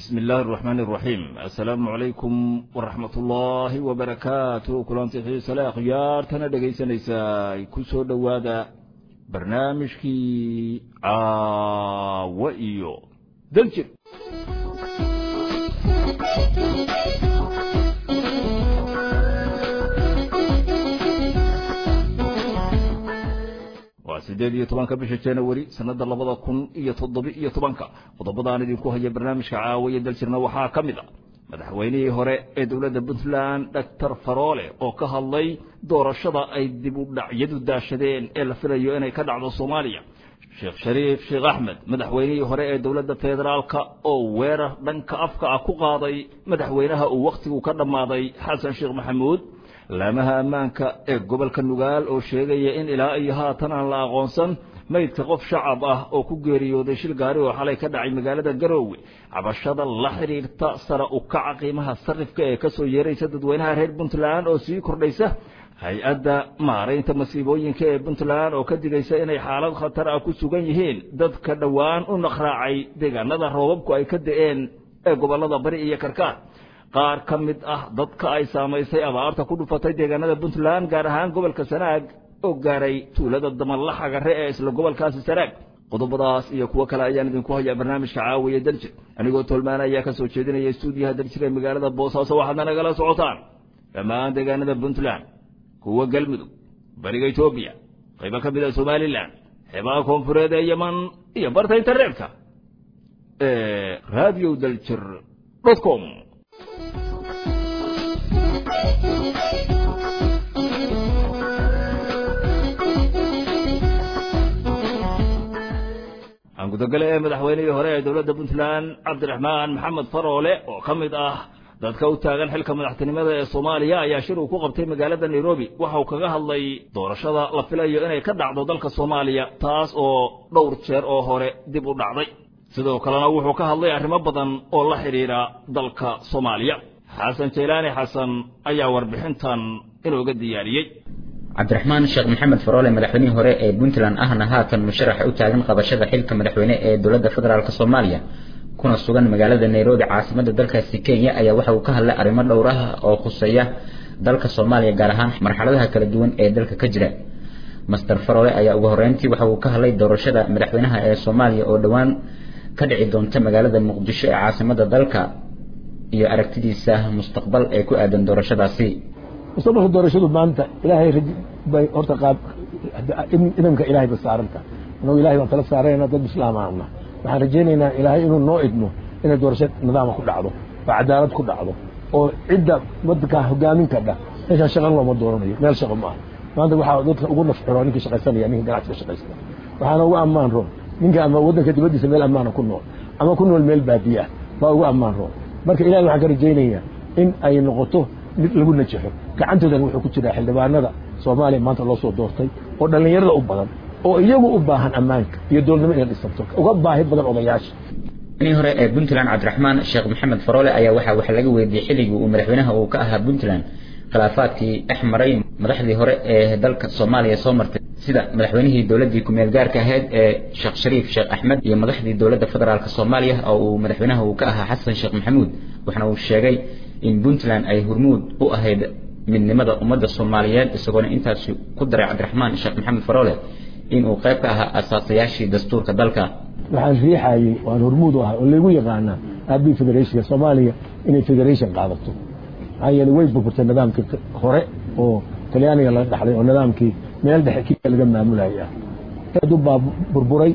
bismi illaahi araxmaani araxiim assalaamu calaykum waraxmat ullaahi wabarakaatu kulanti xiisale akhyaartana dhegaysanaysaa ku soo dhowaada barnaamijkii caawo iyo daljir waa siddeed iyo tobanka bisha januari sanada labada kun iyo toddoba iyo tobanka qodobadaan idinku haya barnaamijka caawiya daljirna waxaa ka mid a madaxweynihii hore ee dowladda puntland doctor faroole oo ka hadlay doorashada ay dib u dhacyadu daashadeen ee la filayo inay ka dhacdo soomaaliya sheekh shariif sheekh axmed madaxweynihii hore ee dowladda federaalka oo weerar dhanka afka ah ku qaaday madaxweynaha uu wakhtigu ka dhammaaday xasan sheekh maxamuud laamaha ammaanka ee gobolka nugaal oo sheegaya in ilaa iyo haatan aan la aqoonsan maydka qof shacab ah oo ku geeriyooday shil gaari oo xalay ka dhacay magaalada garoowe cabashada la xidhiirta sare u kaca qiimaha sarifka ee ka soo yeeraysa dadweynaha reer puntland oo sii kordhaysa hay-adda maaraynta masiibooyinka ee puntland oo ka digaysa inay xaalad khatar ah ku sugan yihiin dadka dhowaan u naqraacay deegaanada roobabku ay ka da-een ee gobollada bari iyo karkaar qaar ka mid ah dadka ay saamaysay abaarta ku dhufatay deegaanada puntland gaar ahaan gobolka sanaag oo gaaray tuulada damanlaxagare ee isla gobolkaasi sanaag qodobadaas iyo kuwo kale ayaan idinku hayaa barnaamijka caawiya daljir anigoo tolmaan ayaa ka soo jeedinaya stuudiyaha daljir ee magaalada boosaaso waxaadna nagala socotaan dhammaan deegaanada puntland kuwa galmudug bariga etoobiya qaybo ka mid a somalilan xeebaha koonfureed ee yeman iyo barta internetka ee radio daljir com aan gudogale ee madaxweynihii hore ee dowladda puntland cabdiraxmaan maxamed faroole oo ka mid ah dadka u taagan xilka madaxtinimada ee soomaaliya ayaa shir uu ku qabtay magaalada nairobi waxa uu kaga hadlay doorashada la filayo inay ka dhacdo dalka soomaaliya taas oo dhowr jeer oo hore dib u dhacday sidoo kalena wuxuu ka hadlay arrimo badan oo la xidhiidha dalka soomaaliya xasan jaylaani xasan ayaa warbixintan inooga diyaariyey cabdiraxmaan sheekh maxamed faroole madaxweynihii hore ee puntland ahna haatan musharaxa u taagan qabashada xilka madaxweyne ee dowladda federaalk soomaaliya kuna sugan magaalada nairobi caasimada dalkaasi kenya ayaa waxa uu ka hadlay arrimo dhowr ah oo khuseeya dalka soomaaliya gaar ahaan marxaladaha kala duwan ee dalka ka jira master faroole ayaa ugu horreyntii waxa uu ka hadlay doorashada madaxweynaha ee soomaaliya oo dhowaan ka dhici doonta magaalada muqdisho ee caasimada dalka iyo aragtidiisa mustaqbal ee ku aadan doorashadaasi mustaqbalka doorashadu maanta ilaahay bay horta qaab idamka ilaahay ba saaranta annagu ilahay baan tala saarayna dad islaamaana waxaan rajaynaynaa ilaahay inuu noo idmo inay doorasho nidaama ku dhacdo oo cadaalad ku dhacdo oo cidda wadankaa hogaamin kadha meeshaan shaqan looma dooranayo meel shaqo ma aha maanta waxaa dadka ugu nafxiro ninkii shaqaysanaya ninka ganacsiga shaqaysana waxaana ugu ammaan roon ninka ama waddanka dibaddiisa meel ammaana ku nool ama ku nool meel baadiye ah baa ugu ammaan roon marka ilahay waxaan ka rajaynayaa in ay noqoto mid lagu najaxo gacantoodan wuxuu ku jiraa xildhibaanada soomaaliya maanta loo soo doortay oo dhallinyarada u badan oo iyagu u baahan ammaanka iyo doolnimo inay dhisanto uga baahi badan odayaasha inii hore ee puntland cabdiraxmaan sheekh maxamed faroole ayaa waxaa wax laga weydiiyey xilligii uu madaxweynaha uu ka ahaa puntland khilaafaadkii dhex maray madaxdii hore ee dalka soomaaliya soo martay sida madaxweynihii dowladdii ku-meel gaarka ahayd ee sheekh shariif sheekh axmed iyo madaxdii dowladda federaalk soomaaliya oo uu madaxweynaha uu ka ahaa xasan sheekh maxamuud waxaana uu sheegay in puntland ay hormuud u ahayd midnimada ummadda soomaaliyeed isagoona intaasi ku daray cabdiraxmaan sheekh maxamed faroole inuu qayb ka ahaa asaasayaashii dastuurka dalka waxaan riixayey waan hormuud u ahay oo laygu yaqaanaa aabii federationka soomaaliya inay federation qaadato maxaa yeeley way burburtay nidaamkii hore oo talyaaniga laga dhaxlay oo nidaamkii meel dhexe kiya laga maamulayay ah eedu baa burburay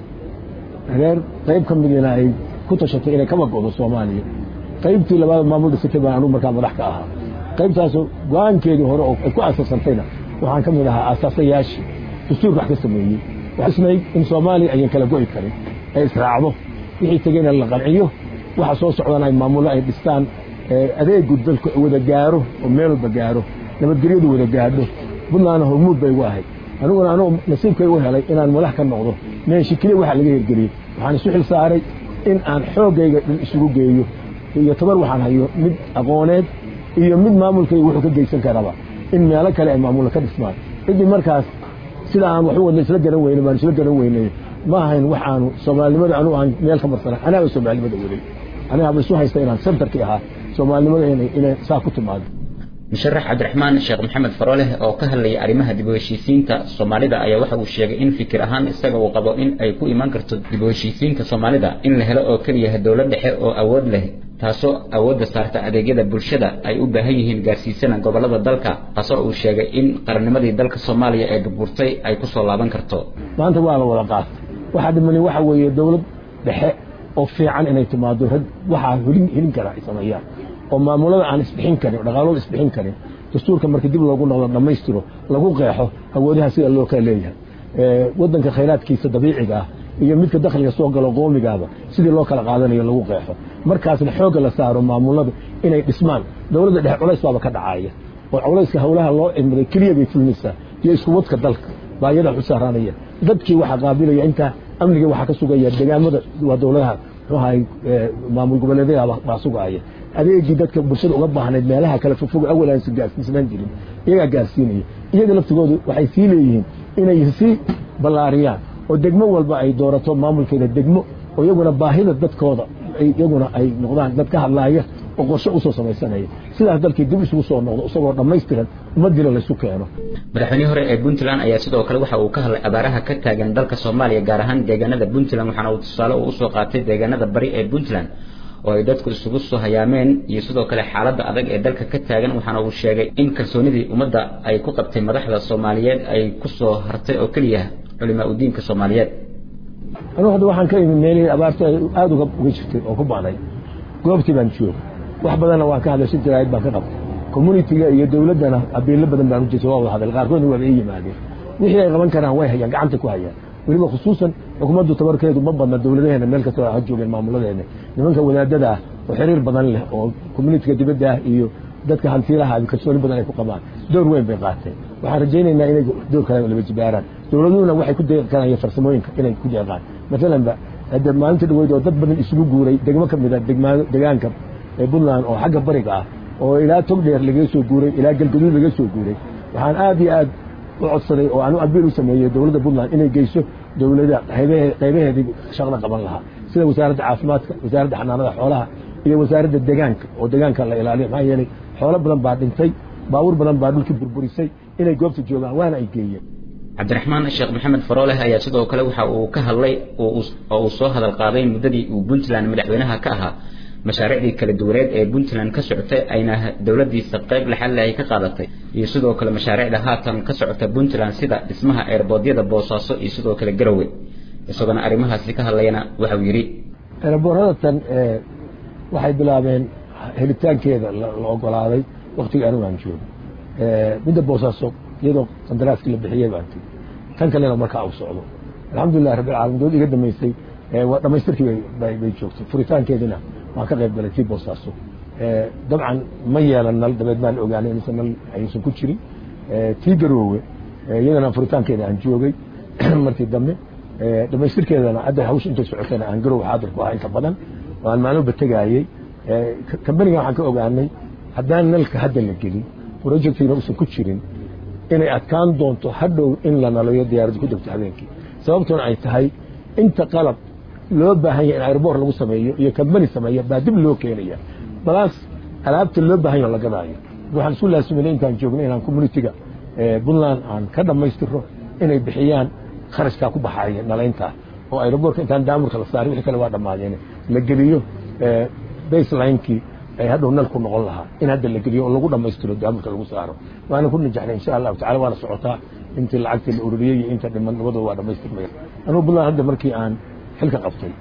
reer qayb ka midina ay ku tashatay inay kaba go'do soomaaliya qaybtii labaad maamul dhisatay baan anugu markaa madax ka ahaa qaybtaasoo go-aankeedii hore oo ay ku asaasantayna waxaan ka mid ahaa asaasayaashii dastuurka wax ka sameeyey waxisnayd in soomaaliya ayan kala go'i karin ay israacdo wixii tegeyna la qanciyo waxa soo socdana ay maamullo ay dhistaan adeegu dalku wada gaaro oo meel walba gaaro nabadgelyadu wada gaadho puntlandna hormuud bay ugu ahayd aniguna anugu nasiibkay u helay inaan madax ka noqdo meeshi keliya waxa laga hirgeliyey waxaan isu xil saaray in aan xooggayga dhan isugu geeyo iyo tabar waxaan hayo mid aqooneed iyo mid maamulkayga wuxuu ka geysan karaba in meelo kale ay maamulla ka dhismaan ciddii markaas sida aan wax u wadna isla garan weyne baan isla garan weynay ma ahayn waxaanu soomaalinimada anugu aan meel ka marsana anaaba soomaalinimada waday aniga haba isu haysta inaan centerkii ahaa soomaalinimada inay saa ku timaado musharax cabdiraxmaan sheekh maxamed farooleh oo ka hadlayay arrimaha dib u heshiisiinta soomaalida ayaa waxa uu sheegay in fikir ahaan isaga uu qabo in ay ku iman karto dib u heshiisiinta soomaalida in la helo oo keliya dowlad dhexe oo awood leh taasoo awoodda saarta adeegyada bulshada ay u baahan yihiin gaarsiisana gobollada dalka taasoo uu sheegay in qarannimadii dalka soomaaliya ee burburtay ay ku soo laaban karto maanta waa la wada qaatay waxaa dhimani waxa weeye dowlad dhexe oo fiican inay timaado rag waxaa helin helin kara ay sameeyaan oo maamulada aan isbixin karin oo dhaqaalooda isbixin karin dastuurka marka dib loogu noqdo dhammaystiro lagu qeexo awoodaha sida loo kala leeyahay waddanka khayraadkiisa dabiiciga ah iyo midka dakhliga soo galo qoomigaaba sidii loo kala qaadanayo lagu qeexo markaasna xoogga la saaro maamulada inay dhismaan dowladda dhexe culays baaba ka dhacaya oo culayska howlaha loo cimiday keliya bay fulinaysaa iyo isku wadka dalka baa iyada u saaranaya dadkii waxaa qaabilaya intaa amniga waxaa ka sugaya degaamada waa dowladaha muxuahay maamul goboleedyada baa sugaya adeegii dadka bulshada uga baahnayd meelaha kale fogfog awal aan gaarsiisnaan jirin iyagaa gaarsiinaya iyaga laftigoodu waxay sii leeyihiin inay sii ballaariyaan oo degmo walba ay doorato maamulkeeda degmo oo iyaguna baahida dadkooda iyaguna ay noqdaan dad ka hadlaaya oo qorshe usoo samaysanaya sidaas dalkii dib isugu soo noqdo isagoo dhammaystiran ummaddiina laysu keeno madaxweynihii hore ee puntland ayaa sidoo kale waxa uu ka hadlay abaaraha ka taagan dalka soomaaliya gaar ahaan deegaanada puntland waxaana uu tusaale uu usoo qaatay deegaanada bari ee puntland oo ay dadku isugu soo hayaameen iyo sidoo kale xaaladda adag ee dalka ka taagan waxaana uu sheegay in kalsoonidii ummadda ay ku qabtay madaxda soomaaliyeed ay ku soo hartay oo keliya culimaa udiinka soomaaliyeed anugu hadda waxaan ka imi meelihii abaarta aada uga uga jirtay oo ku baaday goobtii baan jooga wax badanna waan ka hadlay si jaraa'id baan ka qabtay communitiga iyo dowladdana abiilo badan baan u jirtay waa wada hadal qaarkoodna waaba ii yimaadeen wixii ay qaban karaan way hayaan gacanta ku hayaan weliba khusuusan xukuumaddu tabarkeedu ma badna dowladaheena meel kastoo ha joogeen maamuladeena nimanka wadaadada ah oo xiriir badan leh oo communitiga dibadda ah iyo dadka hantiilaha kalsooni badan ay ku qabaan door weyn bay qaateen waxaan rajaynaynaa inay door kale laba jibaaraan dowladuhuna waxay ku deeqi karaan farsamooyinka inay ku deeqaan maalanba hadda maalinta dhaweyd oo dad badan isugu guuray degmo ka mid a degaanka ee puntland oo xagga bariga ah oo ilaa togdheer lagaga soo guuray ilaa galgaduud laga soo guuray waxaan aad iyo aad u codsaday oo aan u abiil u sameeyey dowladda puntland inay geyso dowlada qaybaheedii shaqda qaban lahaa sida wasaaradda caafimaadka wasaaradda xanaanada xoolaha iyo wasaaradda degaanka oo degaanka la ilaaliyo maxaa yeelay xoolo badan baa dhintay baabuur badan baa dhulkii burburisay inay goobta joogaan waana ay geeyeen cabdiraxmaan sheekh maxamed farooleh ayaa sidoo kale waxa uu ka hadlay oo uu soo hadal qaaday muddadii uu puntland madaxweynaha ka ahaa mashaariicdii kala duwaneed ee puntland ka socotay ayna dowladdiisa qayb laxalle ay ka qaadatay iyo sidoo kale mashaariicda haatan ka socota puntland sida dhismaha eerboodyada boosaaso iyo sidoo kale garowe isagoona arrimahaasi ka hadlayana waxauu yidhi eerboorradatan waxay bilaabeen helitaankeeda la ogolaaday waktiga anigu aan joogo midda boosaaso iyadoo qandaraaskii la bixiyey baan tigi tan kalena markaa uu socdo alxamdulilah rabbilcaalamiin dowlad iga damaysay dhamaystirkii bay joogtay furitaankeedina waan ka qayb galay tii boosaaso dabcan ma yeelan nal dabeed maan ogaanay inuusan nal ayuusan ku jirin tii garoowe iyadana furitaankeeda aan joogay markii dambe dhamaystirkeedana hadda hawsha intay socotana aan garoowe xaadir ku ahaa inta badan oo aan maalmoba tegaayey kambaniga waxaan ka ogaanay haddaan nalka hadda la gelin projectiina uusan ku jirin inay adkaan doonto hadhow in la nalayo diyaaraddu ku degto habeenkii sababtuna ay tahay inta qalab loo baahan yahay in airboor lagu sameeyo iyo kambani sameeya baa dib loo keenaya balaas alaabta loo baahan yaho la gadaayo waxaan isku laasiminay intaan joogno inaan communitiga puntland aan ka dhammaystiro inay bixiyaan kharashkaa ku baxaaya nalayntaa oo airboorka intaan daamurka la saaray wixii kale waa dhammaadeen la geliyo baselinekii ay hadhow nalku noqon lahaa in hadda la geliyo oo lagu dhammaystiro daamurka lagu saaro waana ku najaxnay insha allahu tacala waana socotaa intii lacagtii la ururiyey iyo inta dhiman labadooda waa dhammaystirmaya anugu puntland hadda markii aan xilka qabtay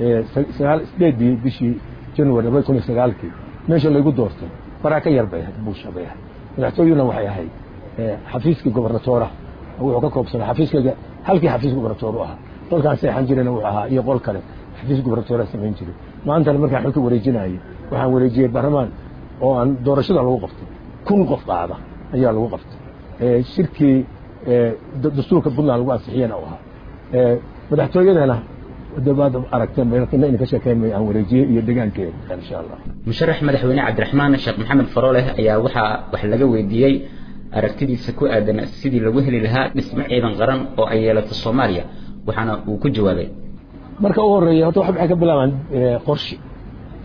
sideedii bishii january labada kun iyo sagaalkii meesha laygu doortay baraa ka yar bay ahayd buusha bay ahayd madaxtooyuna waxay ahayd xafiiskii gobernatoora wuxuu ka koobsanaa xafiiskayga halkii xafiis gobernatoor u ahaa qolkaan seexan jirayna wuxuu ahaa iyo qol kale xafiis gobernatoora samayn jiray maantana markaan xilka wareejinayay waxaan wareejiyey baarlamaan oo aan doorashada lagu qabtay kun qof qaada ayaa lagu qabtay shirkii dastuurka puntland lagu ansixiyana u ahaa madaxtooyadana dabaad aragteen bayna ina ka sheekeynmay aan wareejiyey iyo degaankeeda insha allah musharax madaxweyne cabdiraxmaan sheekh maxamed farooleh ayaa waxaa wax laga weydiiyey aragtidiisa ku aadan sidii lagu heli lahaa dhismo ciidan qaran oo ay yeelato soomaaliya waxaana uu ku jawaabay marka u horeeya horta waxay ka bilaabaan qorshe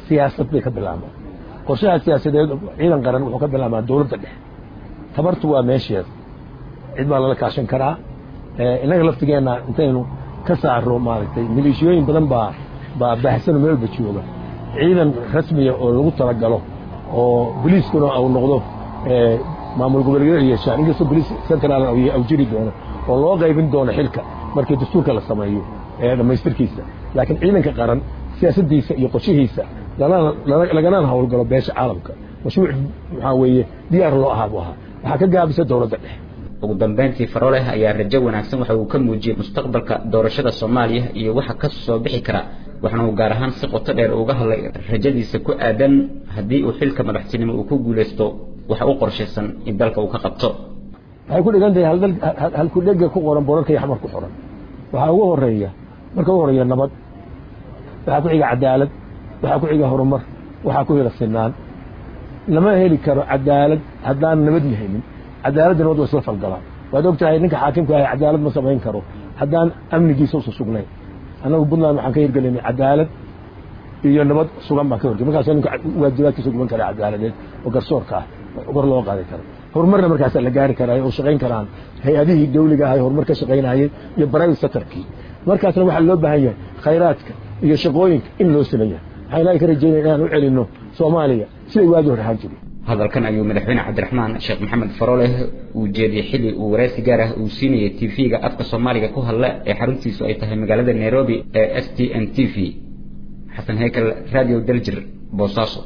siyaasad bay ka bilaabmaan qorshaha siyaasadeed ciidan qaran wuxuu ka bilaabmaa dowladda dhexe tabartu waa meesheeda cid baa lala kaashan karaa innaga laftigeenna intaynu ka saaro maaragtay maleeshiyooyin badan baa baa baahsano meel walba jooga ciidan rasmiya oo lagu talagalo oo boliiskuna uu noqdo maamul goboleedyada yeeshaan inkastoo boliis central au jiri doono oo loo qaybin doono xilka markii dastuurka la sameeyo ee dhammaystirkiisa laakiin ciidanka qaran siyaasaddiisa iyo qorshihiisa laganaan howlgalo beesha caalamka mashruuc maxaa weeye diyaar loo ahaa buu ahaa waxaa ka gaabisa dowladda dhexe ugu dambeyntii faroleh ayaa rajo wanaagsan waxa uu ka muujiyey mustaqbalka doorashada soomaaliya iyo waxa ka soo bixi kara waxaana uu gaar ahaan si qoto dheer uga hadlay rajadiisa ku aadan haddii uu xilka madaxtinimo uu ku guulaysto waxa u qorshaysan in dalka uu ka qabto waxay ku dhigan tahay halkudhega ku qoran borarka iyo xamar ku qoran waxaa ugu horeeya marka ugu horeeya nabad waxaa ku xiga cadaalad waxaa ku xiga horumar waxaa ku xiga sinaan lama heli karo cadaalad haddaan nabad lahaynin cadaaladda nabad waa isla falgalaan waad og tahay ninka xaakimka ahay cadaalad ma samayn karo haddaan amnigiisa usa sugnayn annagu puntland waxaan ka hirgelinay cadaalad iyo nabad sugan baan ka horgey markaasoo ninka waajibaadkiisa guban kara cadaaladeed oo garsoorka ah kor loo qaadi karo horumarna markaasaa la gaari karaa oo shaqayn karaan hay-adihii dawliga ahay horumar ka shaqaynayay iyo private sectorkii markaasna waxaa loo baahan yahay khayraadka iyo shaqooyinka in loo sameeya waxaan ilaahay ka rajeynaya inaan u celinno soomaaliya siday waagii hore ahaan jiray hadalkan ayuu madaxweyne cabdiraxmaan sheekh maxamed faroleh uu jeediyey xilli uu waraysi gaar ah uu siinayay t v-ga afka soomaaliga ku hadla ee xaruntiisu ay tahay magaalada nairobi ee s t n t v xasan heykal radio daljir boosaaso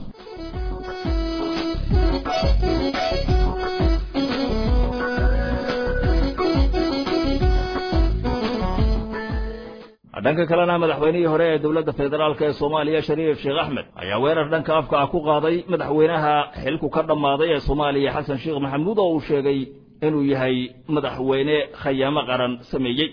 dhanka kalena madaxweynihii hore ee dowladda federaalk ee soomaaliya shariif sheekh axmed ayaa weerar dhanka afka ah ku qaaday madaxweynaha xilku ka dhammaaday ee soomaaliya xasan sheekh maxamuud oo uu sheegay inuu yahay madaxweyne khayaamo qaran sameeyey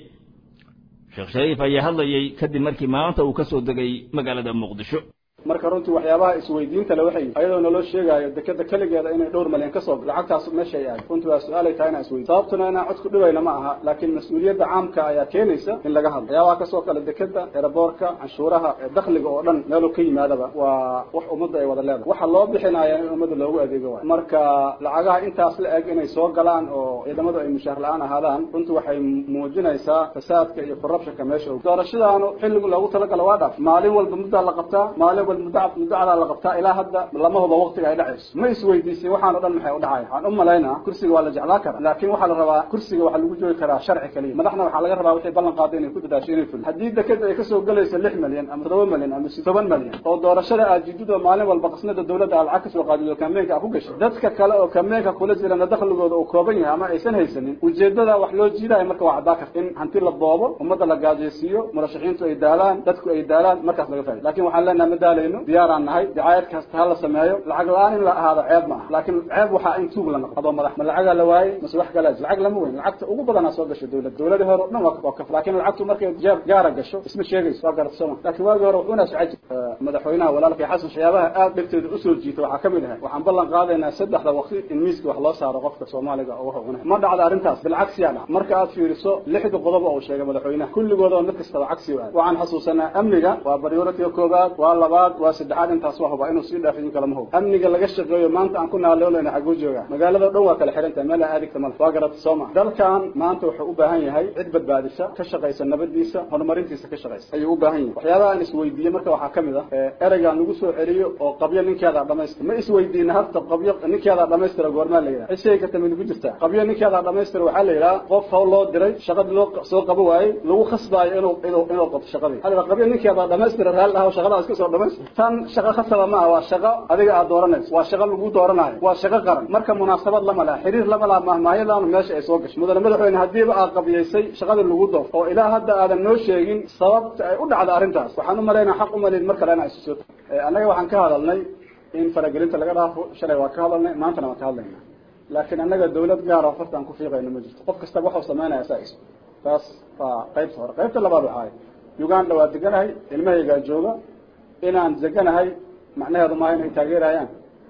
sheekh shariif ayaa hadlayey kadib markii maanta uu ka soo degay magaalada muqdisho marka runtii waxyaabaha isweydiinta le waxay ayadoo naloo sheegaayo dekeda keligeeda inay dhowr malyan kasoo lacagtaas meeshay ahay runtii waa su-aalay tahay inaan isweydiin sababtuna inaan cod ku dhibayna ma aha laakiin mas-uuliyadda caamka ayaa keenaysa in laga hadlo waxyaabaha kasoo kale dekeda eraboorka canshuuraha dakhliga oo dhan meeluu ka yimaadaba waa wax ummadda ay wada leedahay waxa loo bixinaya in ummadda loogu adeego waay marka lacagaha intaas la eg inay soo galaan oo ciidamadu ay mushaar la-aan ahaadaan runtii waxay muujinaysaa fasaadka iyo corruptionka meesha doorashadaanu xilligu loogu talagala waa dhaaf maalin walba muddaa la qabtaa maalin mudacdaa la qabtaa ilaa hadda lama huba waqtiga ay dhacayso ma isweydiisay waxaan o dhan maxay udhacaya waxaan u malaynaa kursiga waa la jeclaa karaa laakin waxaa la rabaa kursiga waxaa lagu joogi karaa sharci kaliya madaxna waxaa laga rabaa waxay ballan qaada inay ku dadaasho inay fulin haddii dekeda ay kasoo gelayso lix milyan ama toddoba milyan ama toban milyan oo doorashada aad jidido maalin walba qasnada dawladda aad lacag kasoo qaadido kameenka aad ku gashay dadka kale oo kameenka kula jirana dakhligooda uu kooban yahay ama aysan haysanin ujeedada wax loo jiidayo marka waa caddaa karta in hanti la boobo ummadda la gaajaysiiyo murashaxiintu ay daalaan dadku ay daalaan markaas laga faa'ido lakin waxaan leenahay ma daalayno diyaaraan nahay dacaayad kasta ha la sameeyo lacag la-aan in la ahaado ceeb ma aha laakiin ceeb waxaa in tuug la noqo adoo madax ma lacagaa la waayey mase wax kalaa jir lacag lama weyn lacagta ugu badanaa soo gasho dawlad dawladii hore o dhan waa kaf laakin lacagtu markay jeeb gaara gasho isma sheegayso waa garata sooma laakiin waagii hore wuxuuna socon jir madaxweynaha walaalkay xasan waxyaabaha aad dhibteeda usoo jiita waxaa kamid ahay waxaan ballan qaadaynaa saddexda waqti in miiska wax loo saaro qofka soomaaliga oo wuxuu cunay ma dhacda arrintaas bilcagsiyaa dhac marka aad fiiriso lixda qodob oo uu sheegay madaxweynaha kulligooda mid kastaba cagsi aad waxaan xasuusanaa amniga waa priority koobaad waa labaad waa saddexaad intaas waa huba inuu sii dhaafin kala ma hubo amniga laga shaqeeyo maanta aan ku naaloonayna xaguu jooga magaalada o dhan waa kala xihan tahay meel aan adigta male waa garata sooma dalkan maanta wuxuu u baahan yahay cid badbaadisa ka shaqaysa nabadiisa horumarintiisa ka shaqaysa ayuu u baahan yahay waxyaabaha aan isweydiiyey marka waxaa kamid ah ereygaan lagu soo celiyo oo qabyo ninkeedaa dhamaystira ma isweydiina horta qabyo ninkeedaa dhamaystira goormaa la yidhaha cishay karta mid ku jirtaa qabyo ninkeedaa dhamaystira waxaa la yidhaha qof hawl loo diray shaqadii loo soo qabo waayey lagu khasbaayo inuu inuu inuu qabto shaqadii hada qabyo ninkeedaa dhamaystira raali dhaha shaqadaa iska soo dhamaystira tan shaqo khasaba ma ah waa shaqo adiga aad dooranayso waa shaqo lagu dooranayo waa shaqo qaran marka munaasabad lama laha xiriir lama laha mahmaahyadan meesha ay soo gasho mudane madaxweyne haddiiba aad qabiyaysay shaqadii lagu door oo ilaa hadda aadan noo sheegin sababta ay u dhacda arrintaas waxaan u malaynaa xaq umalin mar kale inaa isu soo annaga waxaan ka hadalnay in faragelinta laga dhaafo shalay waa ka hadalnay maantana waan ka hadlayna laakiin annaga dawlad gaara farta aan ku fiiqayno ma jirto qof kastaba waxuu samaynaya saa is taas waa qaybta hore qaybta labaad waxaay uganda waa deganahay ilmahaygaa jooga inaan deganahay macnaheedu maaha inay taageerayaan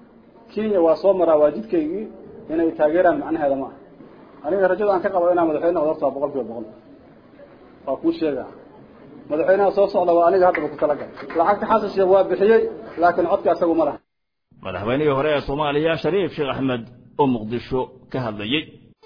kenya waa soo maraa waa jidkaygii inay taageeraan macnaheeda maaha aniga rajada aan ka qabo inaan madaxweyne odortaa boqol kiiba boqol waa kuu sheega madaxweynaha soo socda waa aniga haddaba ku talagalay lacagta xasan sheekh waa bixiyey laakiin codka isagu ma laha madaxweynihii hore ee soomaaliya shariif sheekh axmed oo muqdisho ka hadlayey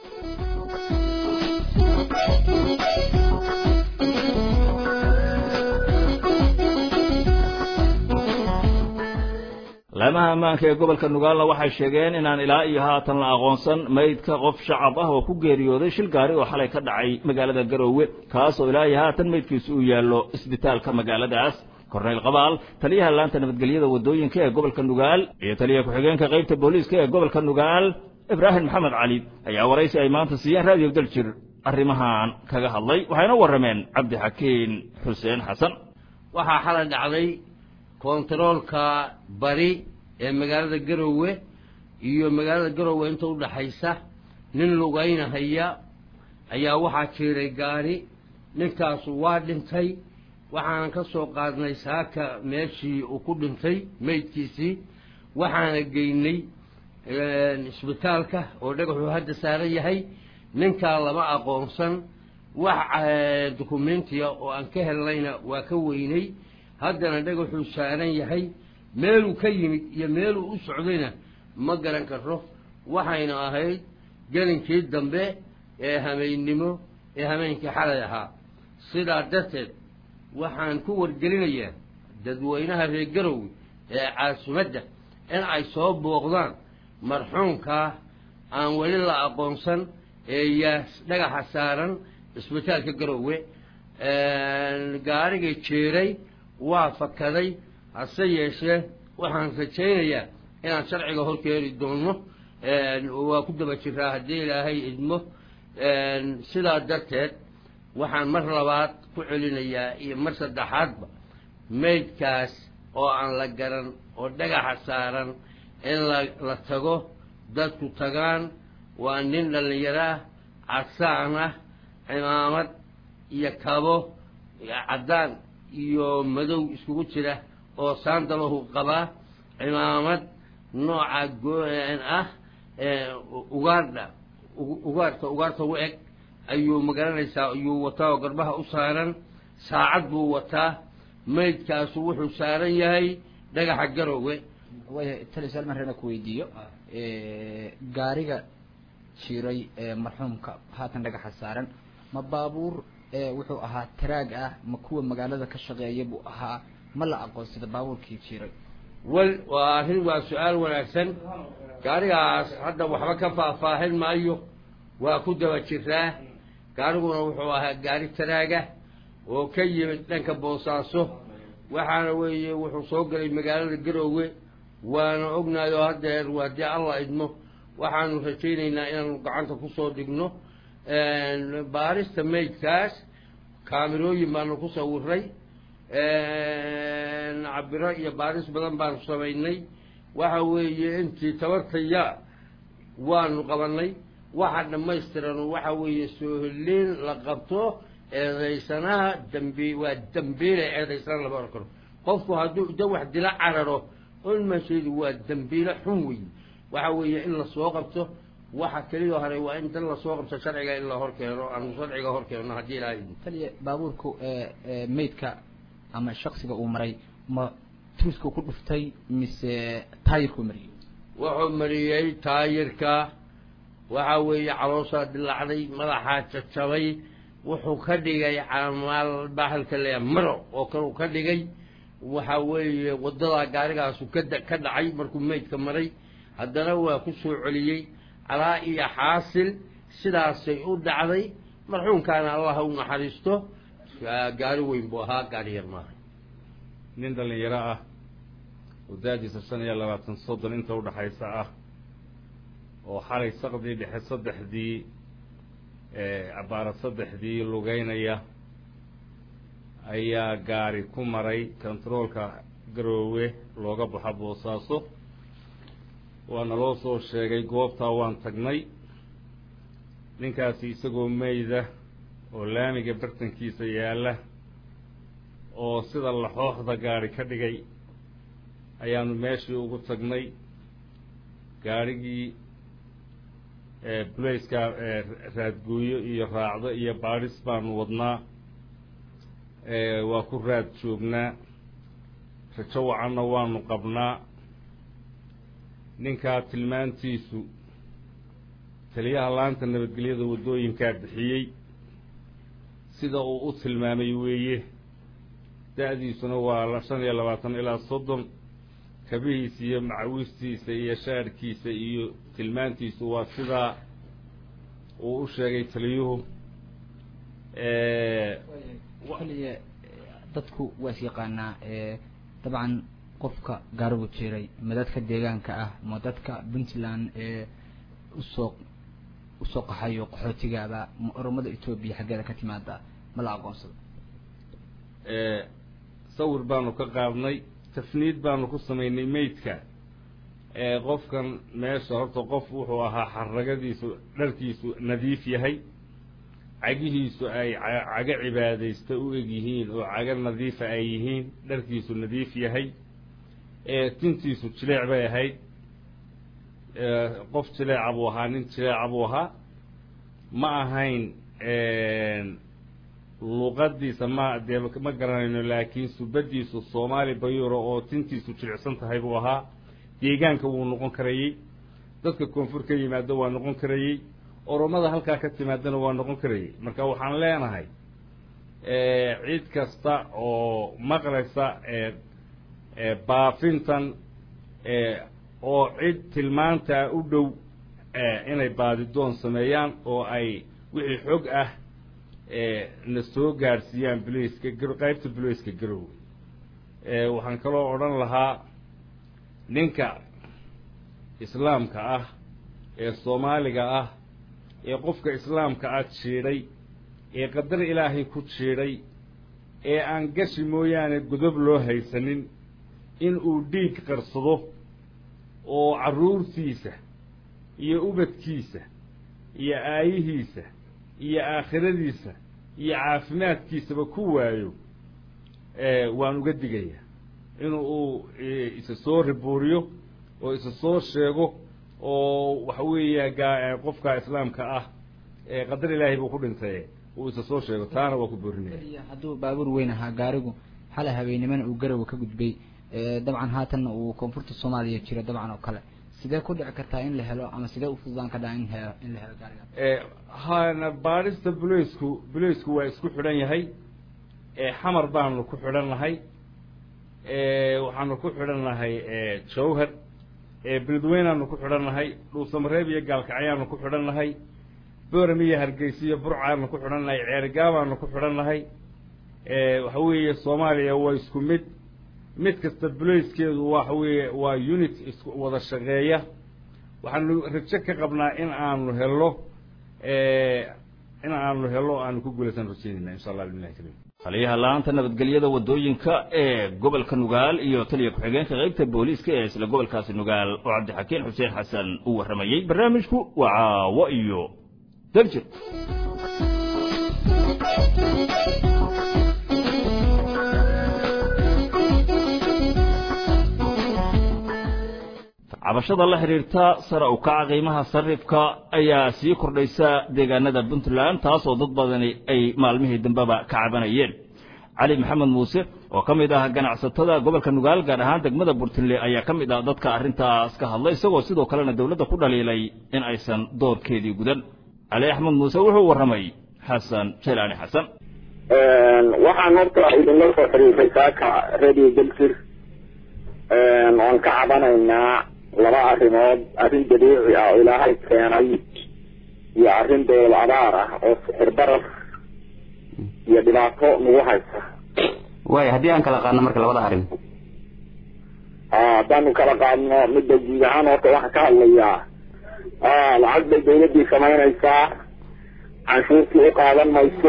laamaha ammaanka ee gobolka nugaalna waxay sheegeen inaan ilaa iyo haatan la aqoonsan maydka qof shacab ah oo ku geeriyooday shil gaari oo xalay ka dhacay magaalada garoowe kaasoo ilaa iyo haatan maydkiisu uu yaallo isbitaalka magaaladaas korneyl qabaal taliyaha laanta nabadgelyada waddooyinka ee gobolka nugaal iyo taliya ku-xigeenka qaybta booliiska ee gobolka nugaal ibraahim maxamed cali ayaa waraysi ay maanta siiyeen raadiyo daljir arrimahan kaga hadlay waxayna warrameen cabdixakiin xuseen xasan waxaa xalay dhacday kontaroolka bari ee magaalada garoowe iyo magaalada garoowe inta udhaxaysa nin lugaynahaya ayaa waxaa jiiray gaari ninkaasu waa dhintay waxaanan ka soo qaadnay saaka meeshii uu ku dhintay meydkiisii waxaana geynay isbitaalka oo dhagaxuu hadda saaran yahay ninkaa lama aqoonsan wax dukumentiya oo aan ka helnayna waa ka weynay haddana dhagaxuu saaran yahay meeluu ka yimid iyo meeluu u socdayna ma garan karo waxayna ahayd gelinkii dambe ee hameennimo ee hameenkii xalay ahaa sidaa darteed waxaan ku wargelinayaa dadweynaha reer garowe ee caasimadda in ay soo booqdaan marxuumkaa aan weli la aqoonsan ee yaa dhagaxa saaran isbitaalka garowe gaarigii jiiray waa fakaday hase yeeshee waxaan rajaynayaa inaan sharciga horkeeni doono waa ku daba jiraa haddii ilaahay idmo sidaa darteed waxaan mar labaad ku celinayaa iyo mar saddexaadba maydkaas oo aan la garan oo dhagaxa saaran in la la tago dadku tagaan waa nin dhallinyaro ah cadsaan ah cimaamad iyo kabo caddaan iyo madow iskugu jira oo saandalahu qabaa cimaamad nooca go-an ah ugaardha ugaarta ugaarta u eg ayuu magaranaysaa ayuu wataa oo garbaha u saaran saacad buu wataa maydkaasu wuxuu saaran yahay dhagaxa garowe way tali su-aal maan reena ku weydiiyo gaariga jiray ee marxuumka haatan dhagaxa saaran ma baabuur wuxuu ahaa taraag ah ma kuwa magaalada ka shaqeeya buu ahaa ma la aqoonsada baabuurkii jiray wel waa arrin waa su-aal wanaagsan gaarigaas hadda waxba ka faahfaahin maayo waa ku daba jiraa gaariguna wuxuu ahaa gaari taraaga oo ka yimid dhanka boosaaso waxaana weeye wuxuu soo galay magaalada garoowe waana ognahay oo haddeer haddii alla idmo waxaanu rajaynaynaa inaanu gacanta kusoo dhigno baarista maydkaas kaamirooyin baanu ku sawiray cabiro iyo baaris badan baanu samaynay waxa weeye intii tabartaya waanu qabanay waxa dhammaystiran waxa weeye sooholiin la qabto eedaysanaha dambi waa dambiile eedaysana lama oran karo qofku hadduu da wax dila cararo olmasheedu waa dambiile xun wey waxa weeye in lasoo qabto waxa keliya hore waa in dan lasoo qabto sharciga in la hor keeno aanu sharciga hor keenno haddii ilaahay taliya baabuurku maydka ama shaksiga uu maray ma tuuska ku dhuftay mise taayirku mariyey wuxuu mariyey taayirka waxa weeye calooshaa dilaacday madaxaa jajabay wuxuu ka dhigay camaal baaxilka leeya maro oo kale ka dhigay waxa weeye waddadaa gaarigaasu kada ka dhacay markuu maydka maray haddana waa ku soo celiyey calaa iyo xaasil sidaasay u dhacday marxuumkaana allah u naxariisto gaari weyn buu ahaa gaari yar maaha nin dhallinyaro ah oo daadiisa shan iyo labaatan soddon inta udhaxaysa ah oo xalay saqdii dhexe saddexdii cabaara saddexdii lugeynaya ayaa gaari ku maray kontaroolka garoowe looga baxo boosaaso waana loo soo sheegay goobtaa waan tagnay ninkaasi isagoo meyda oo laamiga bartankiisa yaalla oo sida laxooxda gaari ka dhigay ayaanu meeshii ugu tagnay gaarhigii bulayska raadguuyo iyo raacdo iyo baadhis baanu wadnaa waa ku raad joognaa rajo wacanna waanu qabnaa ninkaa tilmaantiisu taliyaha laanta nabadgelyada waddooyinkaa bixiyey sida uu u tilmaamay weeye da-diisuna waa shan iyo labaatan ilaa soddon kabihiisa iyo macawistiisa iyo shaadhkiisa iyo tilmaantiisu waa sidaa uu u sheegay taliyuhu kaliya dadku waa is yaqaanaa dabcan qofka gaarigu jiray ma dadka deegaanka ah ma dadka puntland ee usoo usoo qaxayo qaxootigaaba ma oromada etoobiya xaggeeda ka timaada ma la aqoonsado sawir baanu ka qaadnay tafniid baanu ku samaynay meydka qofkan meesha horta qof wuxuu ahaa xaragadiisu dharkiisu nadiif yahay cagihiisu ay cago cibaadaysta u eg yihiin oo cago nadiifa ay yihiin dharkiisu nadiif yahay tintiisu jileec bay ahayd qof jileeca buu ahaa nin jileeca buu ahaa ma ahayn luqadiisa ma dee ma garanayno laakiin subadiisu soomaali bayuro oo tintiisu jilicsan tahay buu ahaa deegaanka wuu noqon karayey dadka koonfur ka yimaado waa noqon karayey oromada halkaa ka timaadana waa noqon karayey marka waxaan leenahay cid kasta oo maqlaysa baafintan oo cid tilmaantaa u dhow inay baadidoon sameeyaan oo ay wixii xog ah na soo gaadhsiiyaan bulayska garo qaybta bulayska garowe waxaan kaloo odhan lahaa ninka islaamka ah ee soomaaliga ah ee qofka islaamka ah jiidhay ee qadar ilaahay ku jiidhay ee aan gashi mooyaane godob loo haysanin in uu dhiig qarsado oo carruurtiisa iyo ubadkiisa iyo aayihiisa iyo aakhiradiisa iyo caafimaadkiisaba ku waayo waan uga digayaa inu uu isa soo ribuuriyo oo isa soo sheego oo waxa weeya gaa qofka islaamka ah qadar ilaahay buu ku dhintay uu isa soo sheego taana waa ku boorinaya hadduu baabuur weyn ahaa gaarigu xalay habeennimana uu garowa ka gudbay dabcan haatanna uu koonfurta soomaaliya jiro dabcan oo kale sidee ku dhici kartaa in la helo ama sidee u fududaan ka dhaca in helo in la helo gaariga hana baadhista buleysku buleysku waa isku xidhan yahay xamar baanu ku xidhan nahay waxaanu ku xidhan nahay jawhar beledweynaanu ku xidhan nahay dhuusamareeb iyo gaalkacyaanu ku xidhan nahay boorame iyo hargeysa iyo burcaanu ku xidhan nahay ceergaabaanu ku xidhan nahay waxa weeye soomaaliya waa isku mid mid kasta buleyskeedu waxa weeye waa unit isku wada shaqeeya waxaanu rajo ka qabnaa in aanu helo in aanu helo aanu ku guulaysan rajeynayna insha allah billahi karim taliyaha la-aanta nabadgelyada waddooyinka ee gobolka nugaal iyo taliya ku-xigeenka qaybta booliiska ee isla gobolkaasi nugaal oo cabdixakiin xuseen xasan uu warramayey barnaamijku waa caawo iyo daljir cabashada la xidhiirta sare u kaca qiimaha sarifka ayaa sii kordhaysa deegaanada puntland taasoo dad badani ay maalmihii dambeba ka cabanayeen cali maxamed muuse oo ka mid ah ganacsatada gobolka nugaal gaar ahaan degmada burtinle ayaa ka mid ah dadka arrintaas ka hadlay isagoo sidoo kalena dowladda ku dhaliilay in aysan doorkeedii gudan cali axmed muuse wuxuu warramay xasan jelaani xasan waxaan horta idinla soo xiriiray saaka radio belfir oon ka cabanaynaa laba arrimood arrin dabiici ah oo ilaahay keenay iyo arrin dowlad abaar ah oo sixir barar iyo dhibaato nagu haysa waaya haddii aan kala qaadno marka labada arrin haddaanu kala qaadno midda guud ahaan horta waxaan ka hadlayaa lacag bay dawladdii samaynaysaa canshuurtii u qaadan mayso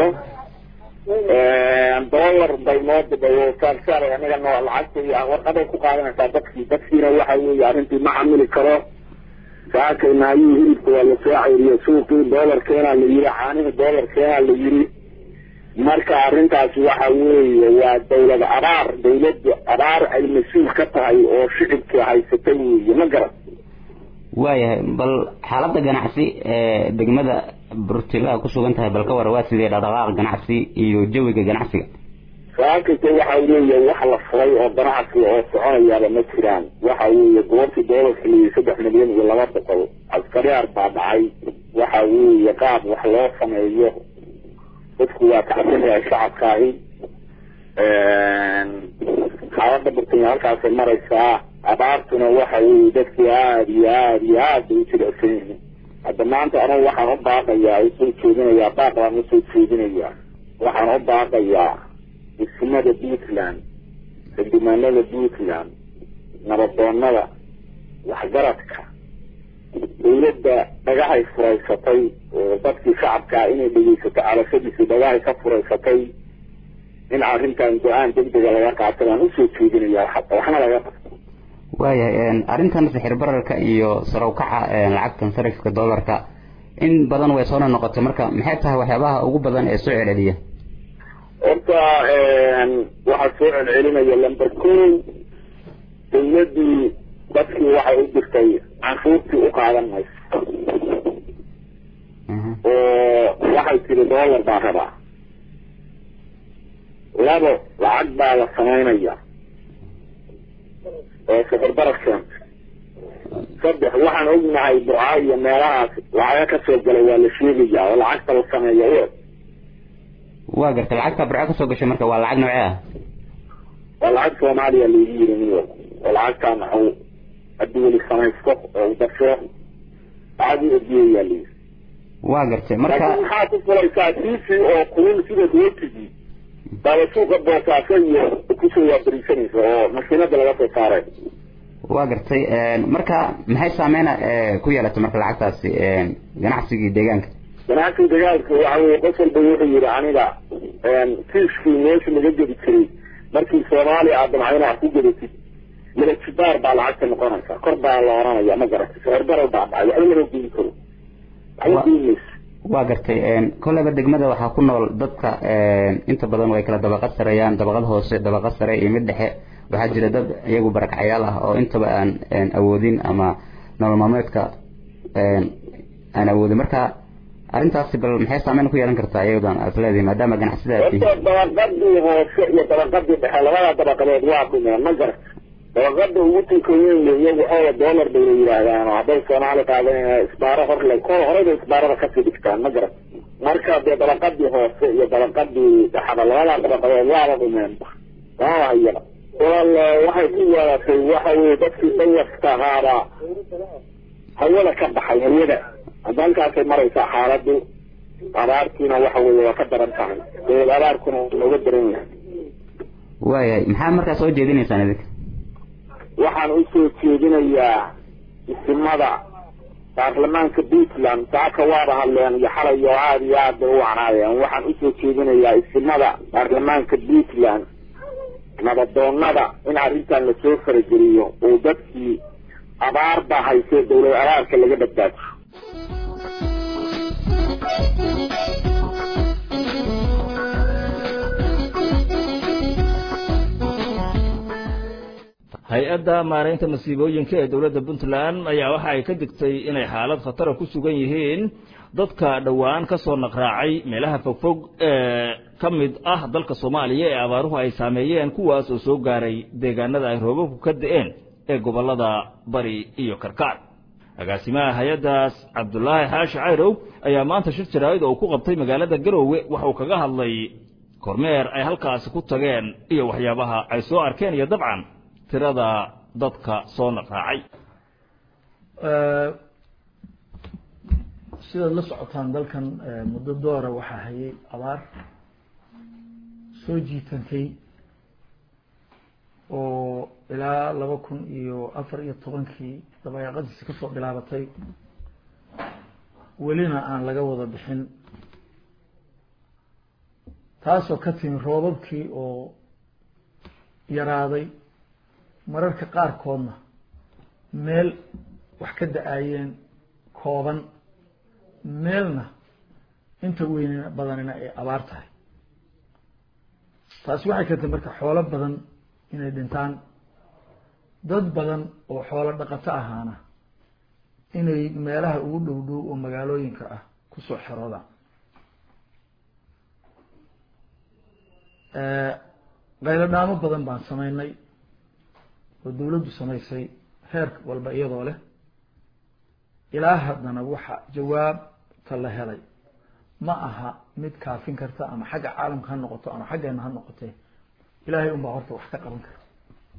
dollar bay noo dibawsaarsaar anaga noo lacagta iyo warqaday ku qaadanaysaa dadkii dadkiina waxa weeye arrintii ma camili karo saakay naayihii hilibka waa lasoo ceyriyo suuqii dollarkeenaa la yiri caanihii dollarkeenaa la yiri marka arrintaasi waxa weeye waa dawlad abaar dawladda abaar ay mas-uul ka tahay oo shicibkii haysatay weeye ma garan waayahay bal xaaladda ganacsi ee degmada burtila ku sugan tahay bal ka war waa sidee dhaqdhaqaaq ganacsi iyo jawiga ganacsiga saakaysa waxa weeye wax la furay oo ganacsi oo soconayaaba ma jiraan waxa weeye goobtii doolarka liyi saddex milyan iyo laba boqol askariyaar baa dhacay waxa weeye qaab wax loo sameeyo dadku waa kacsanyahay shacabkaahi xaaladda burtanya halkaasay maraysaa abaartuna waxa weeye dadkii aada iyo aada iyo aad bay u jilicsan yihiin hadda maanta anugu waxaan u baaqayaa usoo jeedinayaa baaq baan usoo jeedinayaa waxaan u baaqayaa degsimada puntland xildhibaanada puntland nabadoonada waxgaradka dawladda dhagahay furaysatay oo dadkii shacabkaa inay dhegeysato calashadiisi dhagahay ka furaysatay in arrintan go-aan degdega laga qaato baan usoo jeedinaya waxna laga qabto waayahay arrintan sixir bararka iyo sarawkaca lacagtan sarifka doolarka in badan way soo noqotay marka maxay tahay waxyaabaha ugu badan ee soo celceliya horta waxaa soo celcelinaya lamber ko dawladdii dadkii waxay u jirtay canshuurtii u qaadan mayso oo waxay tiri dollar baa rabaa labo lacag baa la samaynaya oo sixir barar keenta saddex waxaan ognahay burca iyo meelahaas lacaga kasoo galay waa la sheegaya oo lacagta la sameeya waa gartay lacagta burco kasoo gashay marka waa lacag noocee ah waa lacag soomaaliya laigu yiri niyo oo lacagtaa maxuu haddii weli samaysto oo dasho lacag u ediyeyaa layiri waa gartay marka laakiin maxaa ku fulaysaa tiisi oo kulul sida dootigii baaba suuqa boosaaso iyo kusoo waabariisanaysa oo makiinada laga soo saaray waa gartay marka maxay saameyna ku yeelatay marka lacagtaasi ganacsigii deegaanka ganacsiga dagaalka waxa weye qof walba wuxuu yihi aniga fiishkii meesha laga gedi jiray markii soomaaliya aad damcayna wax ku gedatid laba jibaar baa lacagta noqonaysa kor baa la oranaya ma garatay sicir baral baa dhacay waxba lama geyi karo waxba geyi mayso waa gartay kolleyba degmada waxaa ku nool dadka inta badan way kala dabaqad sareeyaan dabaqad hoose dabaqad sare iyo mid dhexe waxaa jira dad iyagu barakacyaal ah oo intaba aan awoodin ama nolol maalmeedka aan awoodin marka arrintaasi bal maxay saameyn ku yeelan kartaa iyadan aad leedihi maadaama ganacsida horta dabaqadii hoose iyo dabaqadii dhexe labada dabaqadood waa dhumeen ma garata dabaqada ugu tunka weyn iyagu xoola dollar bay la yidhaahdaan oo hadday soomaali qaadanayna isbaaro horle kol horeyba isbaarada kasii dhigtaan ma garata marka dee dabaqadii hoose iyo dabaqadii dhexda labada dabaqadood waaba dhumeen waaba hayaba wal waxay ku yeelatay waxa weye dadkii dayarka ahaaba hawada ka baxay hawada halkaasay maraysaa xaaladu abaartiina waxa weye waa ka daran tahay dawlad abaarkuna looga daran yahay waayahay maxaa markaa soo jeedinaysaan idinka waxaan usoo jeedinayaa isimada baarlamaanka puntland saaka waaba hadleen iyo xalay oo aada iyo aad bay u wacnaayeen waxaan usoo jeedinayaa isimada baarlamaanka puntland nabadoonada in arrintan lasoo farageliyo oo dadkii abaar baa haysee dawlad abaarka laga badbaajo hay-adda maaraynta masiibooyinka ee dowladda puntland ayaa waxa ay ka digtay inay xaalad khatara ku sugan yihiin dadka dhowaan ka soo naqraacay meelaha fogfog ee ka mid ah dalka soomaaliya ee abaaruhu ay saameeyeen kuwaas oo soo gaaray deegaanada ay roobabku ka da-een ee gobollada bari iyo karkaar agaasimaha hay-addaas cabdulaahi xaashi cayrow ayaa maanta shir jaraa'id oo ku qabtay magaalada garoowe waxauu kaga hadlay kormeer ay halkaasi ku tageen iyo waxyaabaha ay soo arkeen iyo dabcan tirada dadka soo naqraacay sidaad la socotaan dalkan muddo doora waxaa hayay abaar soo jiitantay oo ilaa laba kun iyo afar iyo tobankii dabayaaqadiisi kasoo bilaabatay welina aan laga wada bixin taasoo ka timi roobabkii oo yaraaday mararka qaarkoodna meel wax ka da-aayeen kooban meelna inta weyn badanina ay abaar tahay taasi waxay keentay marka xoolo badan inay dhintaan dad badan oo xoolo dhaqato ahaana inay meelaha ugu dhow dhow oo magaalooyinka ah kusoo xeroodaan qaylo dhaamo badan baan samaynay oo dawladdu samaysay heer walba iyadoo leh ilaa haddana waxa jawaabta la helay ma aha mid kaafin karta ama xagga caalamka ha noqoto ama xaggeena ha noqotee ilaahay unbaa horta wax ka qaban kara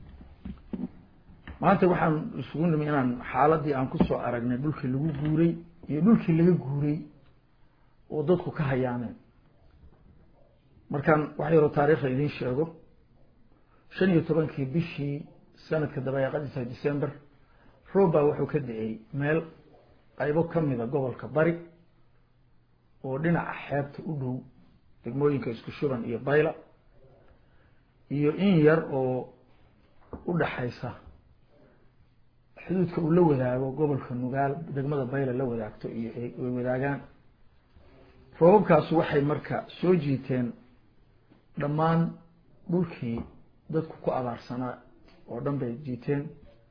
maanta waxaan isugu nimi inaan xaaladii aan kusoo aragnay dhulkii lagu guuray iyo dhulkii laga guuray oo dadku ka hayaameen markaan wax yaroo taariikhda idiin sheego shan iyo tobankii bishii sanadka dabayaaqadiisa december roob baa wuxuu ka da-ay meel qaybo ka mida gobolka bari oo dhinaca xeebta u dhow degmooyinka isku shuban iyo bayla iyo in yar oo u dhaxaysa xuduudka uu la wadaago gobolka nugaal degmada bayla la wadaagto iyo ay wadaagaan roobabkaasu waxay marka soo jiiteen dhammaan dhulkii dadku ku abaarsanaa oo dhan bay jiiteen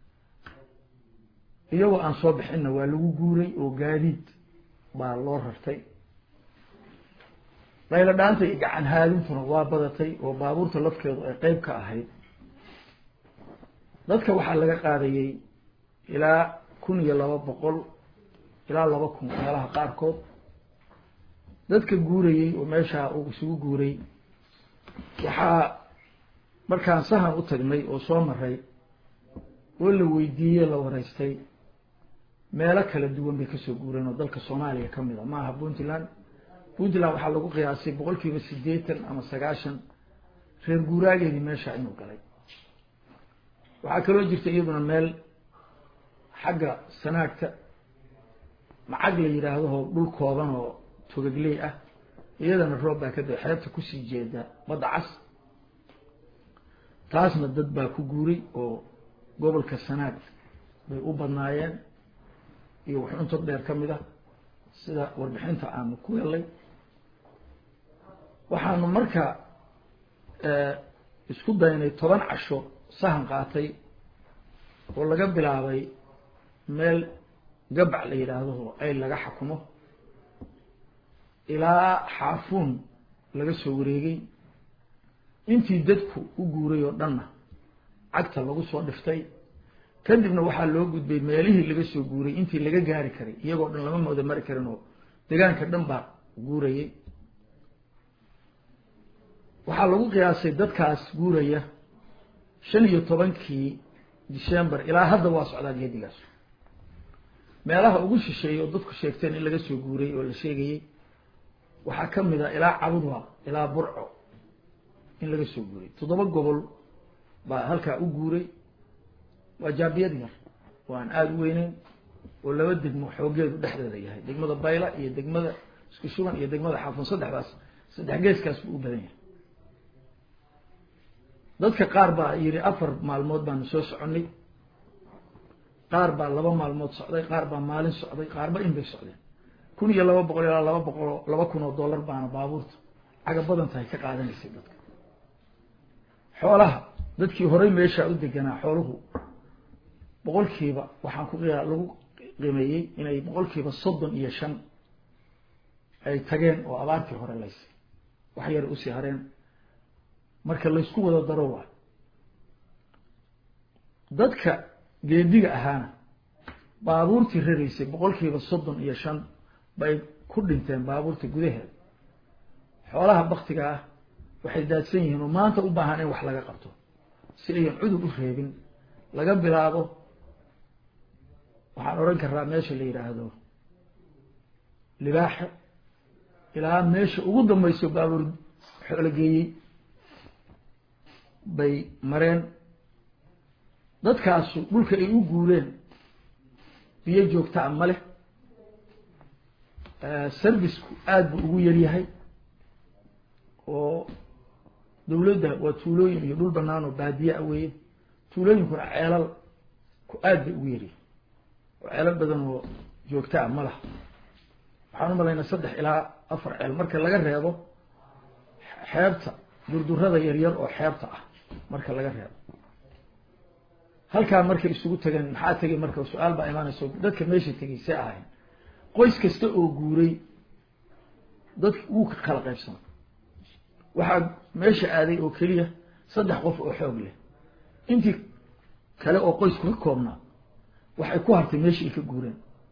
iyagoo aan soo bixinna waa lagu guuray oo gaadiid baa loo rartay qaylo dhaanta iyo gacan haadintuna waa badatay oo baabuurta lafkeedu ay qeyb ka ahayd dadka waxaa laga qaadayey ilaa kun iyo laba boqol ilaa laba kun meelaha qaarkood dadka guurayey oo meeshaa uu isugu guuray waxaa markaan sahan u tagnay oo soo maray oo la weydiiyey la wareystay meelo kala duwan bay kasoo guureen oo dalka soomaaliya ka mid a maaha puntland puntland waxaa lagu qiyaasay boqol kiiba siddeetan ama sagaashan reer guuraageedii meesha inuu galay waxaa kaloo jirta iyaduna meel xagga sanaagta macag la yidhaahdaho dhul kooban oo togagley ah iyadana roob baa ka da xeebta kusii jeeda badda cas taasna dad baa ku guuray oo gobolka sanaag bay u badnaayeen iyo wax untog dheer ka mid ah sida warbixinta aanu ku helay waxaanu marka isku daynay toban casho sahan qaatay oo laga bilaabay meel gabac la yidhaahdo oo ayl laga xakumo ilaa xaafuun laga soo wareegay intii dadku u guuray oo dhanna cagta lagu soo dhiftay kadibna waxaa loo gudbay meelihii laga soo guuray intii laga gaari karay iyagoo dhan lama mooda mari karin oo deegaanka dhan baa guurayay waxaa lagu qiyaasay dadkaas guuraya shan iyo tobankii december ilaa hadda waa socdaa geedigaas meelaha ugu shisheeyay oo dadku sheegteen in laga soo guuray oo la sheegayey waxaa ka mid a ilaa cabudwa ilaa burco in laga soo guuray toddoba gobol baa halkaa u guuray waa jaabiyad yar oo aan aada u weyneyn oo laba degmo xoogeedu dhexdeeda yahay degmada bayla iyo degmada isku shuban iyo degmada xaafun saddexdaas saddex geeskaas buu u badan yahay dadka qaar baa yidhi afar maalmood baanu soo soconnay qaar baa laba maalmood socday qaar baa maalin socday qaarba in bay socdeen kun iyo laba boqol ilaa laba boqol laba kun oo dollar baana baabuurta caga badan tahay ka qaadanaysay dadka xoolaha dadkii horey meeshaa u deganaa xooluhu boqolkiiba waxaan ku lagu qimeeyey inay boqolkiiba soddon iyo shan ay tageen oo abaartii hore laysay wax yar usii hareen marka laysku wada daro waa dadka geediga ahaana baabuurtii raraysay boqolkiiba soddon iyo shan bay ku dhinteen baabuurta gudaheeda xoolaha baktiga ah waxay daadsan yihiin oo maanta u baahan in wax laga qabto si ayan cudur u reebin laga bilaabo waxaan odhan karaa meesha la yidhaahdo libaaxe ilaa meesha ugu dambayso baabuur xoolo geeyey bay mareen dadkaasu dhulka ay u guureen biyo joogtaa ma leh serviceku aada buu ugu yaryahay oo dawladda waa tuulooyin iyo dhul banaan oo baadiye a weeye tuulooyinkuna ceelal ku aad bay ugu yaryahay oo ceelal badan oo joogtaa ma laha waxaan u malaynaa saddex ilaa afar ceel marka laga reebo xeebta durdurada yaryar oo xeebta ah marka laga reebo halkaa markay isugu tageen maxaa tegay marka su-aal baa imaanayso dadka meesha tegay see ahayn qoys kasta oo guuray dadka wuu ka kala qaybsana waxaa meesha aaday oo keliya saddex qof oo xoog leh intii kale oo qoysku ka koobnaa waxay ku hartay meeshii ay ka guureen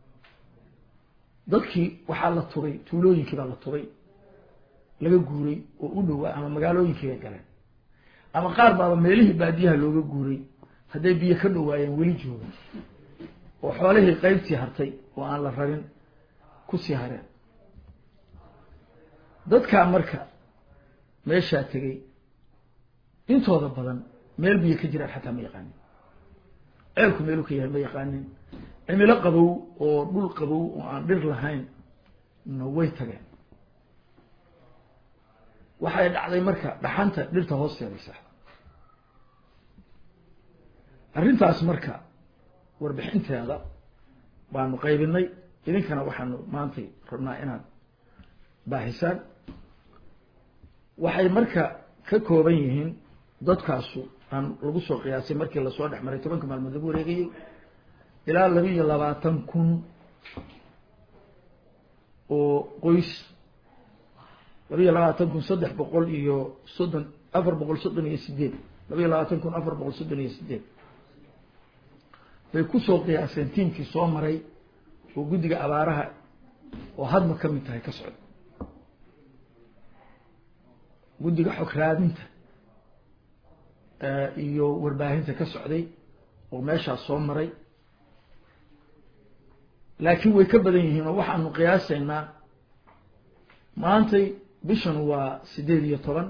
dadkii waxaa la tubay tuulooyinkii baa la tubay laga guuray oo u dhowaa ama magaalooyinkii bay galeen ama qaar baaba meelihii baadiyaha looga guuray hadday biyo ka dhowaayeen weli jooga oo xoolihii qaybtii hartay oo aan la rarin kusii hareen dadkaa marka meeshaa tegey intooda badan meel biyo ka jiraan xataa ma yaqaanin ceelku meeluu ka yahay ma yaqaanin cimilo qabow oo dhul qabow oo aan dhir lahayn na way tageen waxay dhacday marka dhaxanta dhirta hoosteedaysa arrintaas marka warbixinteeda baanu qaybinay idinkana waxaanu maantay rabnaa inaad baahisaan waxay marka ka kooban yihiin dadkaasu aan lagu soo qiyaasay markii lasoo dhex maray tobanka maalmood lagu wareegayey ilaa laba iyo labaatan kun oo qoys laba iyo labaatan kun saddex boqol iyo soddon afar boqol soddon iyo sideed laba iyo labaatan kun afar boqol soddon iyo sideed bay kusoo qiyaaseen tiimkii soo maray oo guddiga abaaraha oo hadma ka mid tahay ka socda guddiga xog raadinta iyo warbaahinta ka socday oo meeshaas soo maray laakiin way ka badan yihiin oo waxaanu qiyaasaynaa maantay bishan waa sideed iyo toban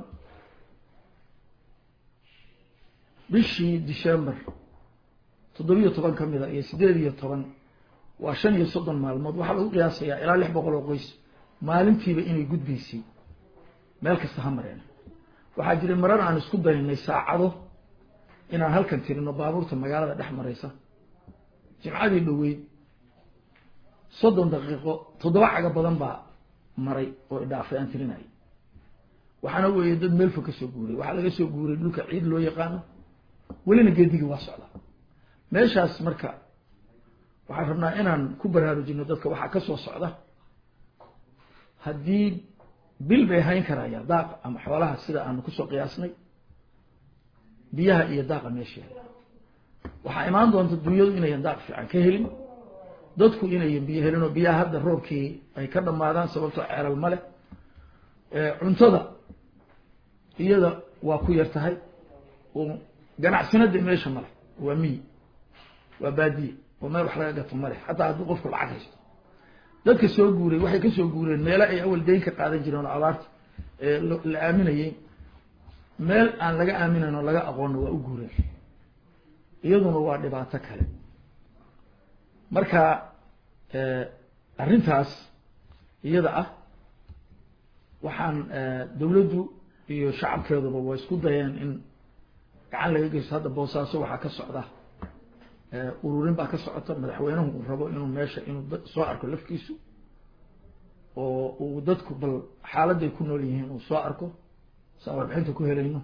bishii december toddobiyo toban ka mida iyo sideed iyo toban waa shan iyo soddon maalmood waxaa lagu qiyaasayaa ilaa lix boqol oo qoys maalintiiba inay gudbaysay meel kasta ha mareen waxaa jiray marar aan isku daynay saacado inaan halkan tirino baabuurta magaalada dhex maraysa jimcadii dhoweyd soddon daqiiqo toddoba caga badan baa maray oo idhaafay aan tirinayay waxaana weeye dad meel fog ka soo guuray waxaa laga soo guuray dhulka ciid loo yaqaano welina geedigii waa socda meeshaas marka waxaan rabnaa inaan ku baraarujino dadka waxaa ka soo socda haddii bil bay hayn karaya daaq ama xoolaha sida aanu kusoo qiyaasnay biyaha iyo daaqa meesha waxaa imaan doonta dunyadu inayan daaq fiican ka helin dadku inayan biyo helin oo biyaha hadda roobkii ay ka dhamaadaan sababtoo ceelal ma leh cuntada iyada waa ku yar tahay oo ganacsinada meesha male waa miyi waa baadiye oo meel wax laga gato male xataa hadduu qofku lacag haysto dadka soo guuray waxay ka soo guureen meelo ay awal deyn ka qaadan jireen oo abaarta la aaminayey meel aan laga aaminayn oo laga aqoonna waa u guureen iyaduna waa dhibaato kale marka arrintaas iyada ah waxaan dawladdu iyo shacabkeeduba waa isku dayeen in gacan laga geysto hadda boosaaso waxaa ka socda ururin baa ka socota madaxweynuhu uu rabo inuu meesha inuu soo arko lafkiisu oo uu dadku bal xaaladday ku nool yihiin uu soo arko saa warbixinta ku helayno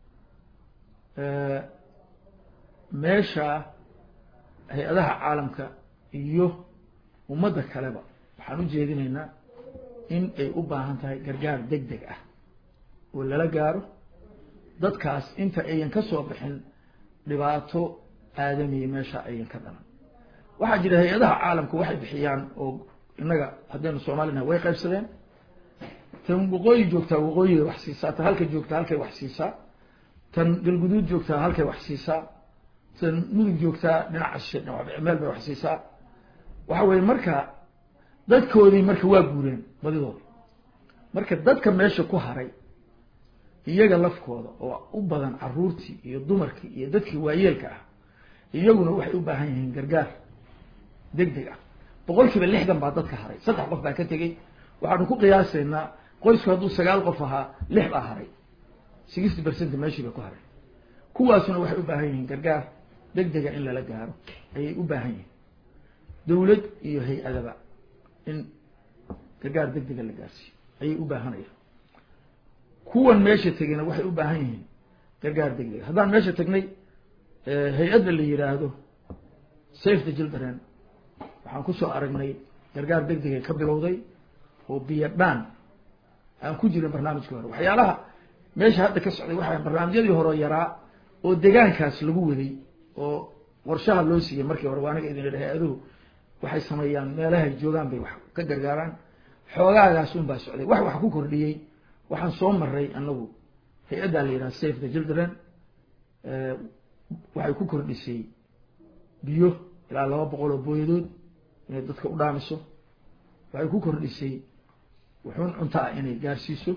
meesha hay-adaha caalamka iyo ummadda kaleba waxaan u jeedinaynaa in ay u baahan tahay gargaar deg deg ah oo lala gaaro dadkaas inta ayan ka soo bixin dhibaato aadamiya meesha ayan ka dhalan waxaa jira hay-adaha caalamka waxay bixiyaan oo innaga haddaynu soomaalinaha way qaybsadeen tan waqooyi joogtaa waqooyigay wax siisaa tan halka joogtaa halkay wax siisaa tan galguduud joogtaa halkay wax siisaa tan mudug joogtaa dhinaca shishe meel bay wax siisaa waxa weye marka dadkoodii marka waa guureen badidooda marka dadka meesha ku haray iyaga lafkooda oo u badan caruurtii iyo dumarkii iyo dadkii waayeelka ah iyaguna waxay u baahan yihiin gargaar deg deg ah boqol kiiba lixdan baa dadka haray saddex qof baa ka tegey waxaanu ku qiyaasaynaa qoysku hadduu sagaal qof ahaa lix baa haray sixty percent meeshii bay ku haray kuwaasuna waxay u baahan yihiin gargaar deg dega in lala gaaro ayay u baahan yihiin dawlad iyo hay-adaba in gargaar deg dega la gaarsiiyo ayay u baahanayaan kuwan meesha tegeyna waxay u baahan yihiin gargaar deg dega haddaan meesha tagnay hay-adda la yidhaahdo safe the children waxaan kusoo aragnay gargaar deg degay ka bilowday oo biyo dhaan aan ku jirin barnaamijka hore waxyaalaha meesha hadda ka socday waxaa barnaamijyadii hore yaraa oo degaankaas lagu waday oo warshaha loo siiyey markii hore waa aniga idin idhi hay-aduhu waxay sameeyaan meelahay joogaan bay wax ka gargaaraan xoogaagaas un baa socday wax wax ku kordhiyey waxaan soo maray anagu hay-addaa la yidhaha safe the children waxay ku kordhisay biyo ilaa laba boqol oo booyadood inay dadka u dhaamiso waxay ku kordhisay wuxuun cunto ah inay gaarsiiso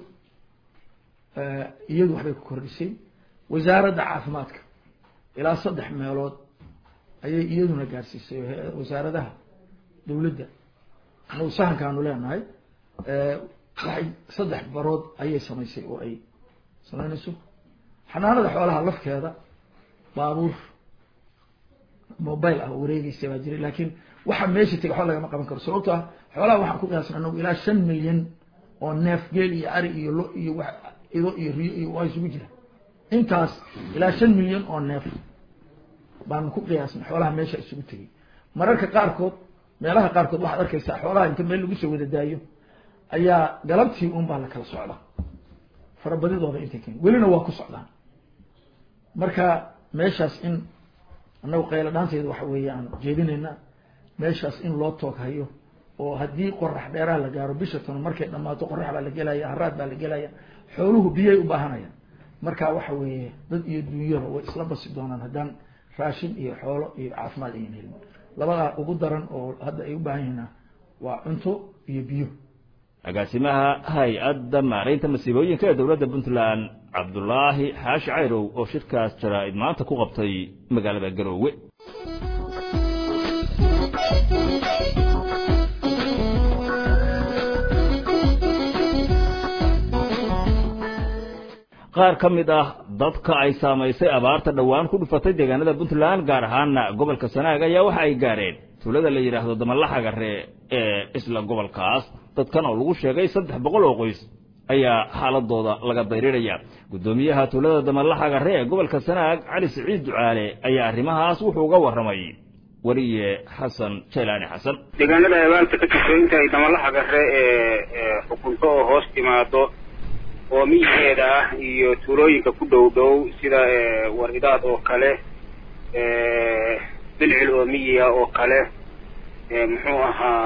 iyadu waxbay ku kordhisay wasaaradda caafimaadka ilaa saddex meelood ayay iyaduna gaarsiisay wasaaradaha dowladda anagu sahankaanu leenahay waxay saddex barood ayay samaysay oo ay samaynayso xanaanada xoolaha lafkeeda baabuur mobile ah oo wareegeysa baa jiray laakiin waxa meesha tega waxba lagama qaban karo sababto ah xoolaha waxaan ku qiyaasna anagu ilaa shan milyan oo neef geel iyo ari iyo lo iyo wax ido iyo riyo iyo waa isugu jira intaas ilaa shan milyan oo neef baanu ku qiyaasnay xoolaha meesha isugu tegay mararka qaarkood meelaha qaarkood waxaad arkaysaa xoolaha inta meel lagu soo wada daayo ayaa galabtii un baa la kala socda farabadidooda intay keen welina waa ku socdaan marka meeshaas in annagu qaylo dhaanteeda waxa weeye aan jeedinaynaa meeshaas in loo toog hayo oo haddii qorax dheeraha la gaaro bisha tan markay dhammaato qorax baa la gelaya haraad baa la gelaya xooluhu biyay u baahanayaan marka waxa weeye dad iyo dunyaba way isla basi doonaan haddaan raashin iyo xoolo iyo caafimaad ayan helin labadaa ugu daran oo hadda ay u baahan yihiina waa cunto iyo biyo agaasimaha hay-adda maaraynta masiibooyinka ee dowladda puntland cabdulaahi xaashi cayrow oo shirkaas jaraa-id maanta ku qabtay magaalada garoowe qaar ka mid ah dadka ay saamaysay abaarta dhowaan ku dhufatay deegaanada puntland gaar ahaana gobolka sanaag ayaa waxa ay gaareen tuulada la yidhaahdo damalaxagare ee isla gobolkaas dadkan oo lagu sheegay saddex boqol oo qoys ayaa xaaladooda laga dayrinaya guddoomiyaha tuulada damalaxagare ee gobolka sanaag cali siciid ducaale ayaa arrimahaas wuxuu uga warramay weriye xasan jaylaani xasan deegaanada abaarta ka jirto inta ay damalaxagare ee xukunto oo hoos timaado oo miyigeeda ah iyo tuulooyinka ku dhow dhow sida waridaad oo kale bilcil oo miyiga oo kale muxuu ahaa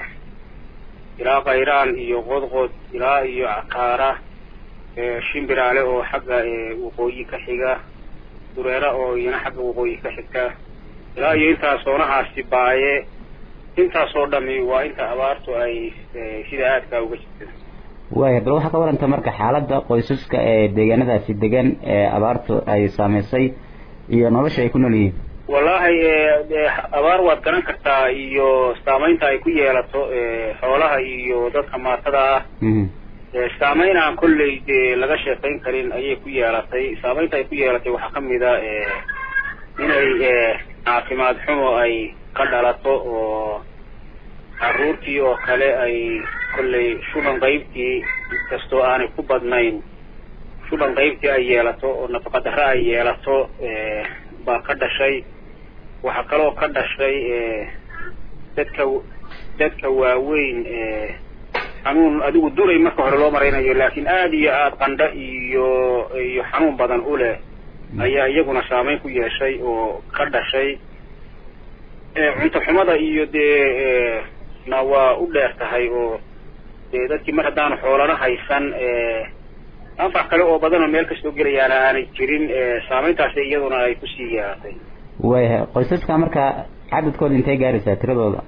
ilaa kayraan iyo qodqod ilaa iyo cakaara shimbiraale oo xagga waqooyi ka xiga dureera oo iyana xagga waqooyi ka xigta ilaa iyo intaas oonahaasi baaye intaasoo dhami waa inta abaartu ay sida aadkaa uga jirta waaya bal waxaa ka waranta marka xaaladda qoysaska ee deegaanadaasi degan ee abaartu ay saameysay iyo nolosha ay ku nool yihiin wallaahi abaar waad garan kartaa iyo saameynta ay ku yeelato xoolaha iyo dadka maatada ah saameyn aan kolley dee laga sheekayn karin ayay ku yeelatay saameynta ay ku yeelatay waxaa kamid a inay caafimaad xumo ay ka dhalato oo caruurtii oo kale ay kolley shuban qaybtii inkastoo aanay ku badnayn shuban qaybtii ay yeelato oo nafaqa darre ay yeelato baa ka dhashay waxaa kaloo ka dhashay dadka dadka waaweyn xanuun adigu duray marka hore loo maraynayo laakiin aada iyo aada qandho iyo iyo xanuun badan u leh ayaa iyaguna saameyn ku yeeshay oo ka dhashay cunto xumada iyo dee na waa u dheer tahay oo dee dadkii mar haddaanu xoolana haysan anfac kale oo badan oo meel kastoo gelayaana aanay jirin saameyntaasi iyaduna ay kusii yeelatay waayahay qoysaska marka cadadkooda intay gaaraysaa tiradooda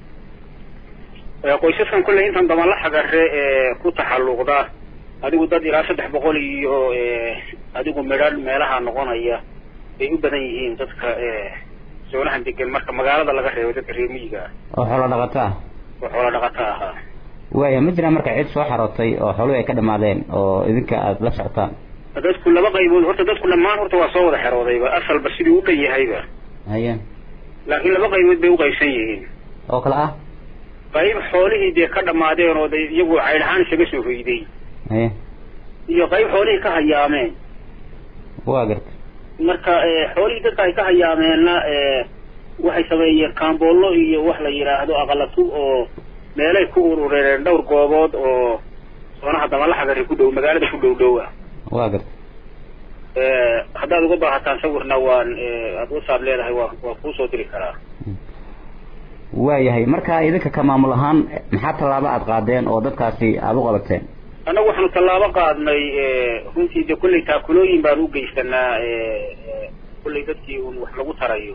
qoysaskan kolley intan damala xagare ku taxalluqda adigu dad ilaa saddex boqol iyo adigu midhan meelaha noqonaya bay u badan yihiin dadka soonahan degan marka magaalada laga reebo dadka reer miyiga ah oo xoolo dhaqato ah oo xoolo dhaqato ahaa waaya ma jiraan marka cid soo xarootay oo xooluhu ay ka dhamaadeen oo idinka aada la socotaan dadku laba qaybood horta dadku dhammaan horta waa soo wada xeroodayba asalba sidii u dhan yahayba haya laakiin laba qaybood bay uqaybsan yihiin oo kale ah qayb xoolihii dee ka dhamaadeen oo de iyagu caydh ahaan isaga soo hoyday haya iyo qayb xoolihii ka hayaameen waa garta marka xoolihii dadka ay ka hayaameenna waxay sameeyeen kaamboollo iyo wax la yidhaahdo aqalatub oo meelay ku urureen dhowr goobood oo soonaha damalaxagari ku dhow magaalada ku dhow dhow ah waa garta haddaad uga baahataan sawirna waan aad whatsapp leedahay waa waa kuusoo diri karaa waayahay marka idinka ka maamul ahaan maxaa tallaabo aad qaadeen oo dadkaasi aada u qabateen annagu waxaanu tallaabo qaadnay runtii de kolley taakulooyin baan u geysanaa kolley dadkii un wax lagu tarayo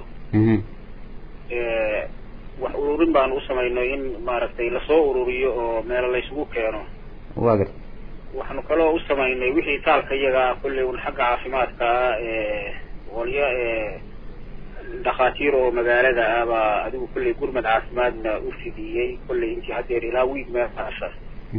wax ururin baanu u samaynay in maaragtay lasoo ururiyo oo meelo laysugu keeno waa garta waxaanu kaloo u samaynay wixii taalka iyaga ah kolley un xagga caafimaadka ah qolyo dhakhaatiir oo magaalada ah baa adigu kolley gurmad caafimaadna u fidiyey kolley intii haddeer ilaa wiig meeshaas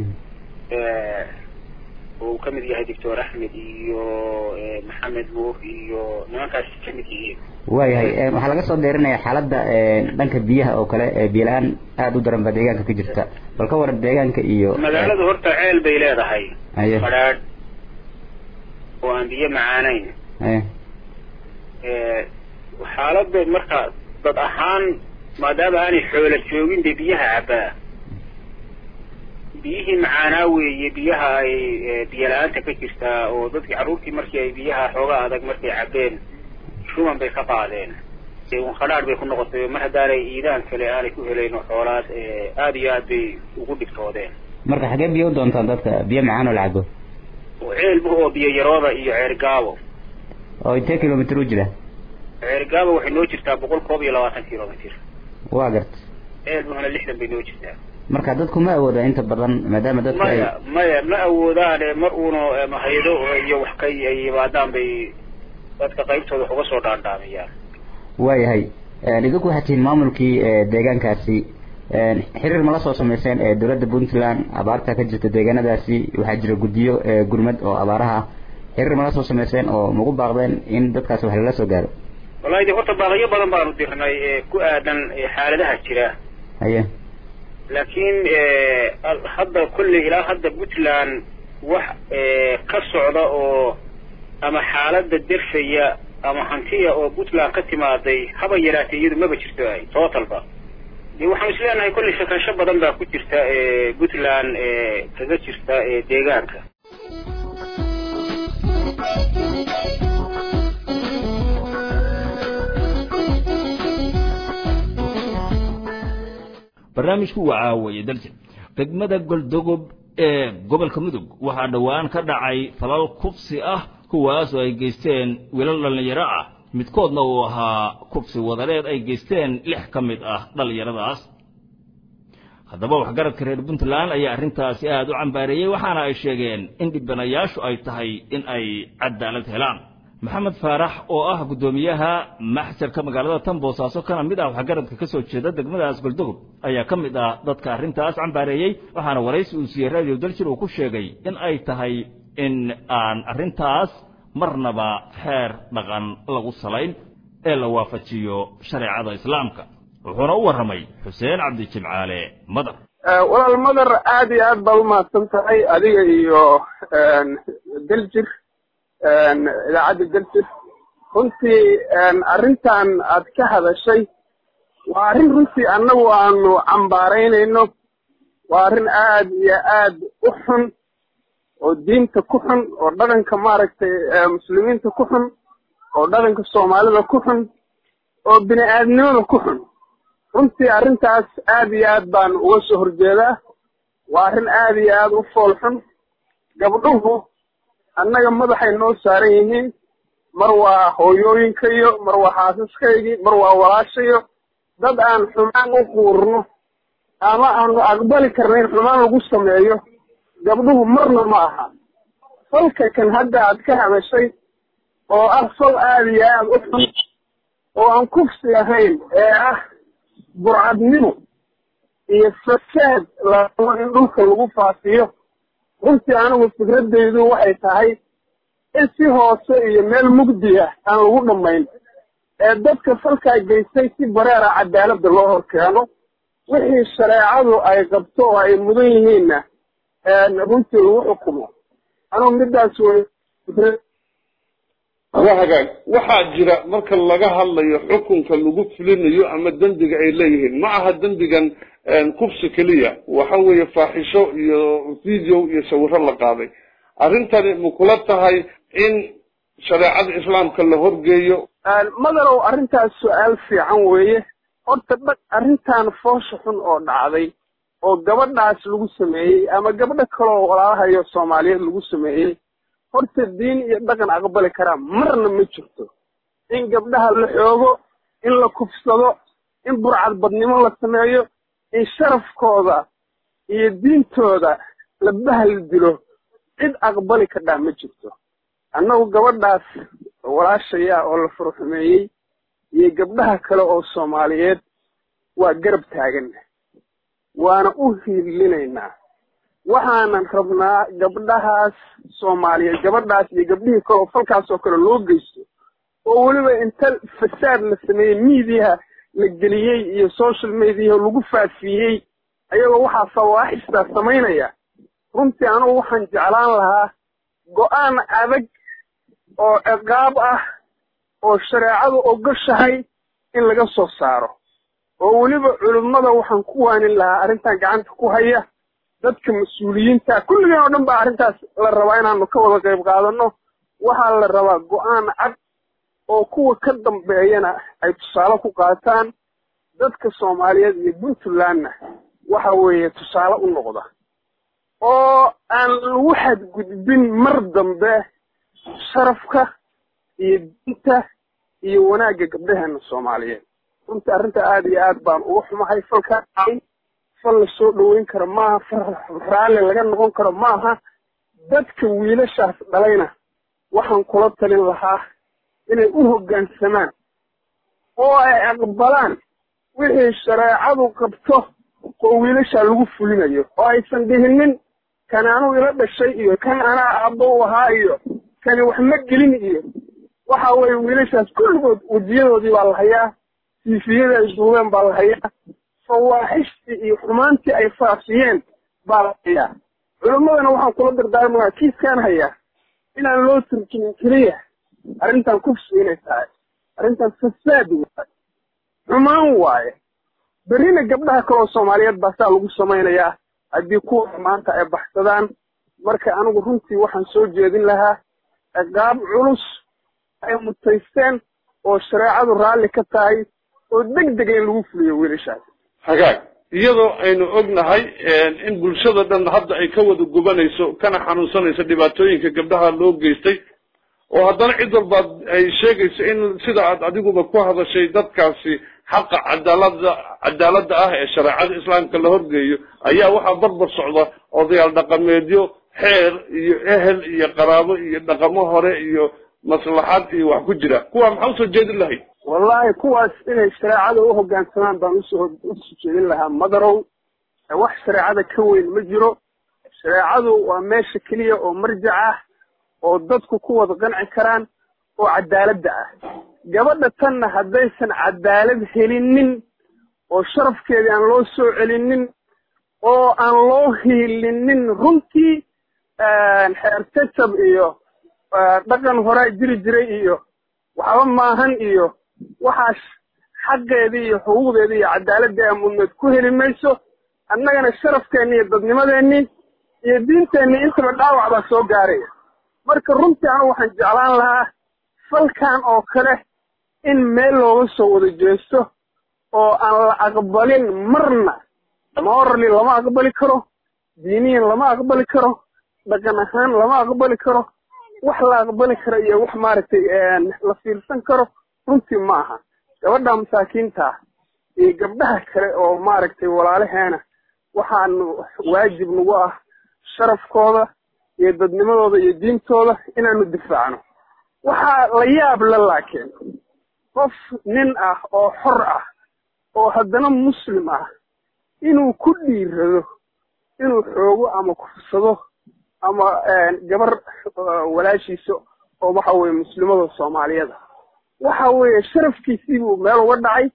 oo uu kamid yahay doctor axmed iyo maxamed nuur iyo nimankaas kamid yihiin waayahay waxaa laga soo deerinaya xaaladda dhanka biyaha oo kale biyo la-aan aada u daran baa deegaanka ka jirta bal ka waran deegaanka iyo magaaladu horta ceel bay leedahay aye fadhaadh oo aan biyo macaanayn aye xaalada marka dad ahaan maadaama aanay xoola joogin dee biyaha cabbaa biyihii macaanaa weeye biyaha ay biyo la-aanta ka jirtaa oo dadkii carruurtii markii ay biyaha xoogaa adag markay cabbeen shuban bay ka qaadeen un khadhaadh bay ku noqotay mar haddaanay iidaan kale aanay ku helayno xoolaad aada iyo aad bay ugu dhibtoodeen marka xagee biyo u doontaan dadka biyo macaan oo la cabo ceelbu oo biyo yarooda iyo ceergaabo oo intee kilomitr u jira ceergaabo waxay noo jirtaa boqol koob iyo labaatan kilomitr waa garta ceelbuhuna lixdan bay noo jirtaa marka dadku ma awooda inta badan maadaama dadka ay maya maya ma awoodaane mar uuna hay-ado iyo wax ka ay yimaadaan bay dadka qaybtooda wax uga soo dhaandhaamiyaan waayahay idinku waxaad tihiin maamulkii deegaankaasi xiriir ma la soo sameyseen ee dowladda puntland abaarta ka jirta deegaanadaasi waxaa jira guddiyo gurmad oo abaaraha ah xiriir ma la soo sameyseen oo magu baaqdeen in dadkaasi wax lala soo gaaro wallahi de horta baaqyo badan baanu dirnay ku aadan xaaladaha jira haye laakiin hadda kolley ilaa hadda puntland wax ka socda oo ama xaalada derfaya ama hantiya oo puntland ka timaaday haba yaraatee iyadu maba jirto ay totalba de waxaanu is leenahay kolley shakansho badan baa ku jirta puntland kaga jirta deegaanka barnaamijku waa caawaye daljir degmada goldogob ee gobolka mudug waxaa dhowaan ka dhacay falal kufsi ah kuwaas oo ay geysteen wiilal dhallinyaro ah midkoodna uu ahaa kufsi wadareed ay geysteen lix ka mid ah dhallinyaradaas haddaba waxgaradka reer puntland ayaa arrintaasi aada u cambaareeyey waxaana ay sheegeen in dhibanayaashu ay tahay in ay cadaalad helaan maxamed faarax oo ah guddoomiyaha maxjarka magaalada tan boosaaso kana mid ah waxgaradka ka soo jeeda degmadaas goldogob ayaa ka mid ah dadka arrintaas cambaareeyey waxaana waraysi uu siiyey radio daljir uu ku sheegay in ay tahay in aan arrintaas marnaba xeer dhaqan lagu salayn ee la waafajiyo shareecada islaamka wuxuuna u warramay xuseen cabdijimcaale madar walaal madar aada iyo aad baad umahadsan tahay adiga iyo daljir idaacadda daljir runtii arrintan aad ka hadashay waa arrin runtii annagu aanu cambaaraynayno waa arrin aad iyo aad u xun oo diinta ku xun oo dhaqanka maaragtay muslimiinta ku xun oo dhaqanka soomaalida ku xun oo bini aadnimada ku xun runtii arrintaas aad iyo aad baan uga soo horjeedaa waa arrin aad iyo aad u fool xun gabdhuhu annaga madaxay noo saaran yihiin mar waa hooyooyinkayo mar waa xaasaskaygii mar waa walaashayo dad aan xumaan u quurno ama aanu aqbali karna in xumaan lagu sameeyo gabdhuhu marna ma aha falka kan hadda aad ka hadashay oo ah fal aada iyo aada u xun oo aan kufsi ahayn ee ah burcadnimo iyo fasaad larabo in dhulka lagu faafiyo runtii anigu fikradaydu waxay tahay in si hoose iyo meel mugdi ah aan lagu dhammayn ee dadka falkaa geystay si bareera cadaaladda loo hor keeno wixii shareecadu ay qabto oo ay mudan yihiinna runtii lagu xukumo anugu midaas wey waa hagaag waxaa jira marka laga hadlayo xukunka lagu fulinayo ama dembiga ay leeyihiin ma aha dembigan kufsi keliya waxa weeye faaxisho iyo video iyo sawiro la qaaday arrintani ma kula tahay in shareecada islaamka la horgeeyo madarow arrintaas su-aal fiican weeye horta dhag arrintan foosha xun oo dhacday oo gabadhaas lagu sameeyey ama gabdho kaleoo walaalahayo soomaaliyeed lagu sameeyey horta diin iyo dhaqan aqbali karaa marna ma jirto in gabdhaha la xoogo in la kufsado in burcad badnimo la sameeyo in sharafkooda iyo diintooda la bahal dilo cid aqbali kadhaa ma jirto annagu gabadhaas walaashaya oo la furxumeeyey iyo gabdhaha kale oo soomaaliyeed waa garab taagan waana u hiilinaynaa waxaanan rabnaa gabdhahaas soomaaliyeed gabadhaas iyo gabdhihii kale oo falkaas oo kale loo geysto oo weliba inta fasaad la sameeyey miidiyaha la geliyey iyo social mediaha lagu faafiyey ayagoo waxaa fawaaxistaa samaynaya runtii anugu waxaan jeclaan lahaa go-aan adag oo ciqaab ah oo shareecadu ogoshahay in laga soo saaro oo weliba culimmada waxaan ku waanin lahaa arrintan gacanta ku haya dadka mas-uuliyiinta kulligeen oo dhan baa arrintaas la rabaa inaanu ka wada qayb qaadano waxaa la rabaa go-aan cad oo kuwa ka dambeeyana ay tusaale ku qaataan dadka soomaaliyeed iyo puntlandna waxa weeye tusaale u noqda oo aan lagu xadgudbin mar dambe sharafka iyo diinta iyo wanaagga gabdhaheena soomaaliyeed runtii arrinta aada iyo aad baan uga xumahay falkaa fal la soo dhoweyn karo maaha fal raalli laga noqon karo maaha dadka wiilashaas dhalayna waxaan kula talin lahaa inay u hoggaansamaan oo ay aqbalaan wixii shareecadu qabto oo wiilashaa lagu fulinayo oo aysan dhihinin kan anuu ila dhashay iyo kan anaa aabbo u ahaa iyo kani wax ma gelin iyo waxa weeye wiilashaas kulligood wejiyadoodii baa la hayaa siifiyadii ay duubeen baa la hayaa fawaaxishtii iyo xumaantii ay faafiyeen baa la hayaa culimmadana waxaan kula dardaarmayaa kiiskaan hayaa inaan loo turjumin keliya arrintan kufsi inay tahay arrintan fasaad waaye xumaan waaye berrina gabdhaha kaleoo soomaaliyeed baa saa lagu samaynayaa haddii kuwa maanta ay baxsadaan marka anigu runtii waxaan soo jeedin lahaa ciqaab culus ay mutaysteen oo shareecadu raalli ka tahay oo deg dega in lagu fuliyo wiilashaas hagaag iyadoo aynu ognahay in bulshada dhan hadda ay ka wada gubanayso kana xanuunsanayso dhibaatooyinka gabdhaha loo geystay oo haddana cid walba ay sheegayso in sida aad adiguba ku hadashay dadkaasi xaqa cadaalada cadaaladda ah ee shareecada islaamka la horgeeyo ayaa waxaa barbar socda odayaal dhaqameedyo xeer iyo ehel iyo qaraabo iyo dhaqamo hore iyo maslaxad iyo wax ku jira kuwa maxaa usoo jeedin lahayd wallahi kuwaas inay shareecada u hoggaansamaan baan usoo usoo jeedin lahaa madarow wax shareecada ka weyn ma jiro shareecadu waa meesha keliya oo marjac ah oo dadku ku wada qanci karaan oo cadaaladda ah gabadha tanna haddaysan cadaalad helinin oo sharafkeedii aan loo soo celinin oo aan loo hiilinin runtii xeer jajab iyo dhaqan horaa jiri jiray iyo waxba maahan iyo waxaas xaqeedii iyo xuquuqdeedii iyo cadaaladii amudneed ku heli mayso annagana sharafkeenni iyo dadnimadeenni iyo diinteenni intaba dhaawac baa soo gaaraya marka runtii anigu waxaan jeclaan lahaa falkan oo kale in meel looga soo wada jeesto oo aan la aqbalin marna morally lama aqbali karo diiniyan lama aqbali karo dhaqan ahaan lama aqbali karo wax la aqbali karo iyo wax maaragtay la fiirsan karo runtii ma aha gabadha masaakiinta ah iyo gabdhaha kale oo maaragtay walaalaheena waxaanu waajib nagu ah sharafkooda iyo dadnimadooda iyo diintooda inaanu difaacno waxaa la yaab la laakiin qof nin ah oo xor ah oo haddana muslim ah inuu ku dhiirado inuu xoogo ama kufsado ama gabar walaashiisa oo waxa weeye muslimada soomaaliyada waxa weeye sharafkiisii buu meel uga dhacay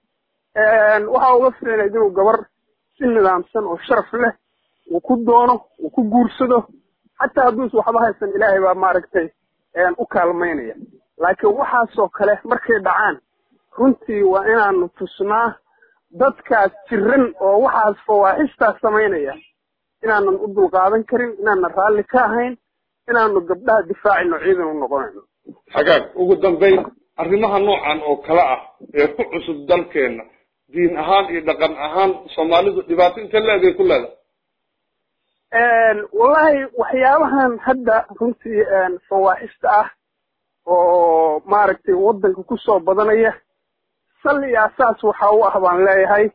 waxa uga filaynayd inuu gabar si nidaamsan oo sharaf leh uu ku doono uu ku guursado xataa hadduusa waxba haysan ilaahay baa maaragtay u kaalmaynaya laakiin waxaasoo kale markay dhacaan runtii waa inaanu tusnaa dadkaas jiran oo waxaas fawaaxishtaas samaynaya inaanan u dulqaadan karin inaanan raalli ka ahayn inaanu gabdhaha difaacino ciidan u noqonayno xagaag ugu dambayn arrimaha noocan oo kale ah ee ku cusub dalkeena diin ahaan iyo dhaqan ahaan soomaalidu dhibaato inta leeday ku leedahay wallahi waxyaabahan hadda runtii fawaaxista ah oo maaragtay waddanka kusoo badanaya sal iyo asaas waxa u ah baan leeyahay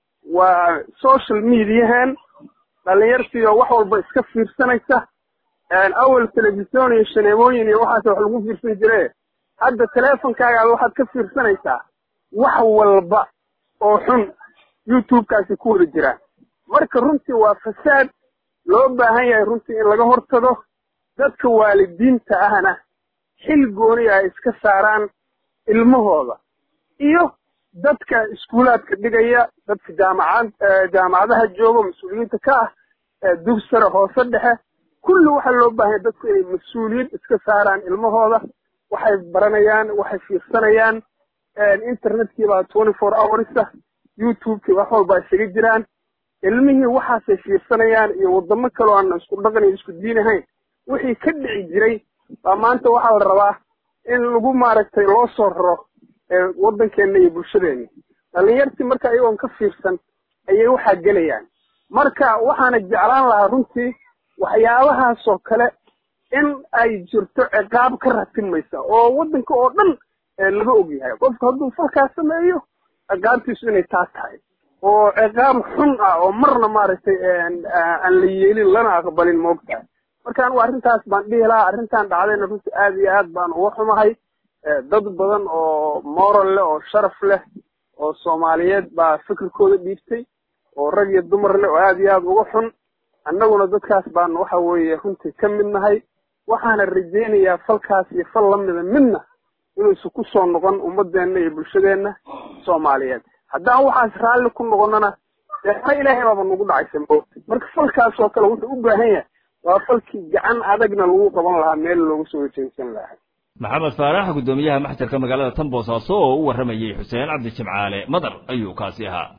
waa social mediahan dhalinyartiioo wax walba iska fiirsanaysa awel telefisyon iyo shaneemooyin iyo waxaas wax lagu fiirsan jire hadda teleefonkaagaada waxaad ka fiirsanaysaa wax walba oo xun youtube-kaasi ku wada jiraan marka runtii waa fasaad loo baahan yahay runtii in laga hortago dadka waalidiinta ahna xil gooni ay iska saaraan ilmahooda iyo dadka iskuulaadka dhigaya dadka jaamacad jaamacadaha jooga mas-uuliyiinta ka ah dugsare hoose dhexe kulli waxaa loo baahanya dadku inay mas-uuliyad iska saaraan ilmahooda waxay baranayaan waxay fiirsanayaan internetkii baa twenty four hours ah youtube-kii wax walba isaga jiraan ilmihii waxaasay fiirsanayaan iyo wadamo kaleo aan isku dhaqan iyo isku diin ahayn wixii ka dhici jiray baa maanta waxaa la rabaa in lagu maaragtay loo soo raro waddankeena iyo bulshadeena dhalinyartii marka iyagoon ka fiirsan ayay waxaa gelayaan marka waxaana jeclaan lahaa runtii waxyaabahaasoo kale in ay jirto ciqaab ka ratimaysa oo waddanka oo dhan laga ogyahay qofku hadduu falkaas sameeyo ciqaabtiisu inay taa tahay oo ciqaab xun ah oo marna maaragtay aan la yeelin lana aqbalin moogtahay marka anigu arrintaas baan dhihi lahaa arrintan dhacdayna runtii aad iyo aad baan uga xumahay dad badan oo moral leh oo sharaf leh oo soomaaliyeed baa fikirkooda dhiibtay oo rag iyo dumar leh oo aad iyo aad uga xun annaguna dadkaas baan waxa weeye runtii ka mid nahay waxaana rajaynayaa falkaas iyo fal lamida midna inuusan ku soo noqon ummadeenna iyo bulshadeenna soomaaliyeed haddaan waxaas raalli ku noqonana deexna ilaahay baaba nagu dhacaysa moogta marka falkaas oo kale wuxuu u baahan yahay waa falkii gacan adagna lagu qaban lahaa meel looga soo wejeensan lahaa maxamed faarax guddoomiyaha maxjarka magaalada tan boosaaso oo u warramayey xuseen cabdi jimcaale madar ayuu kaasi ahaa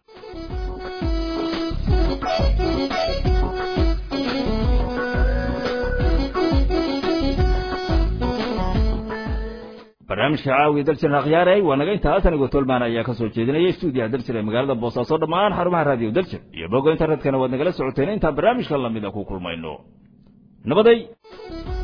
barnaamijka caawiya daljir akhyaaray waa naga intaas anigoo tolmaan ayaa ka soo jeedinaya stuudiyaha daljir ee magaalada boosaaso dhammaan xarumaha raadiyo daljir iyo bogga internetkana waad nagala socoteen intaan barnaamijka lamida ku kulmayno nabaday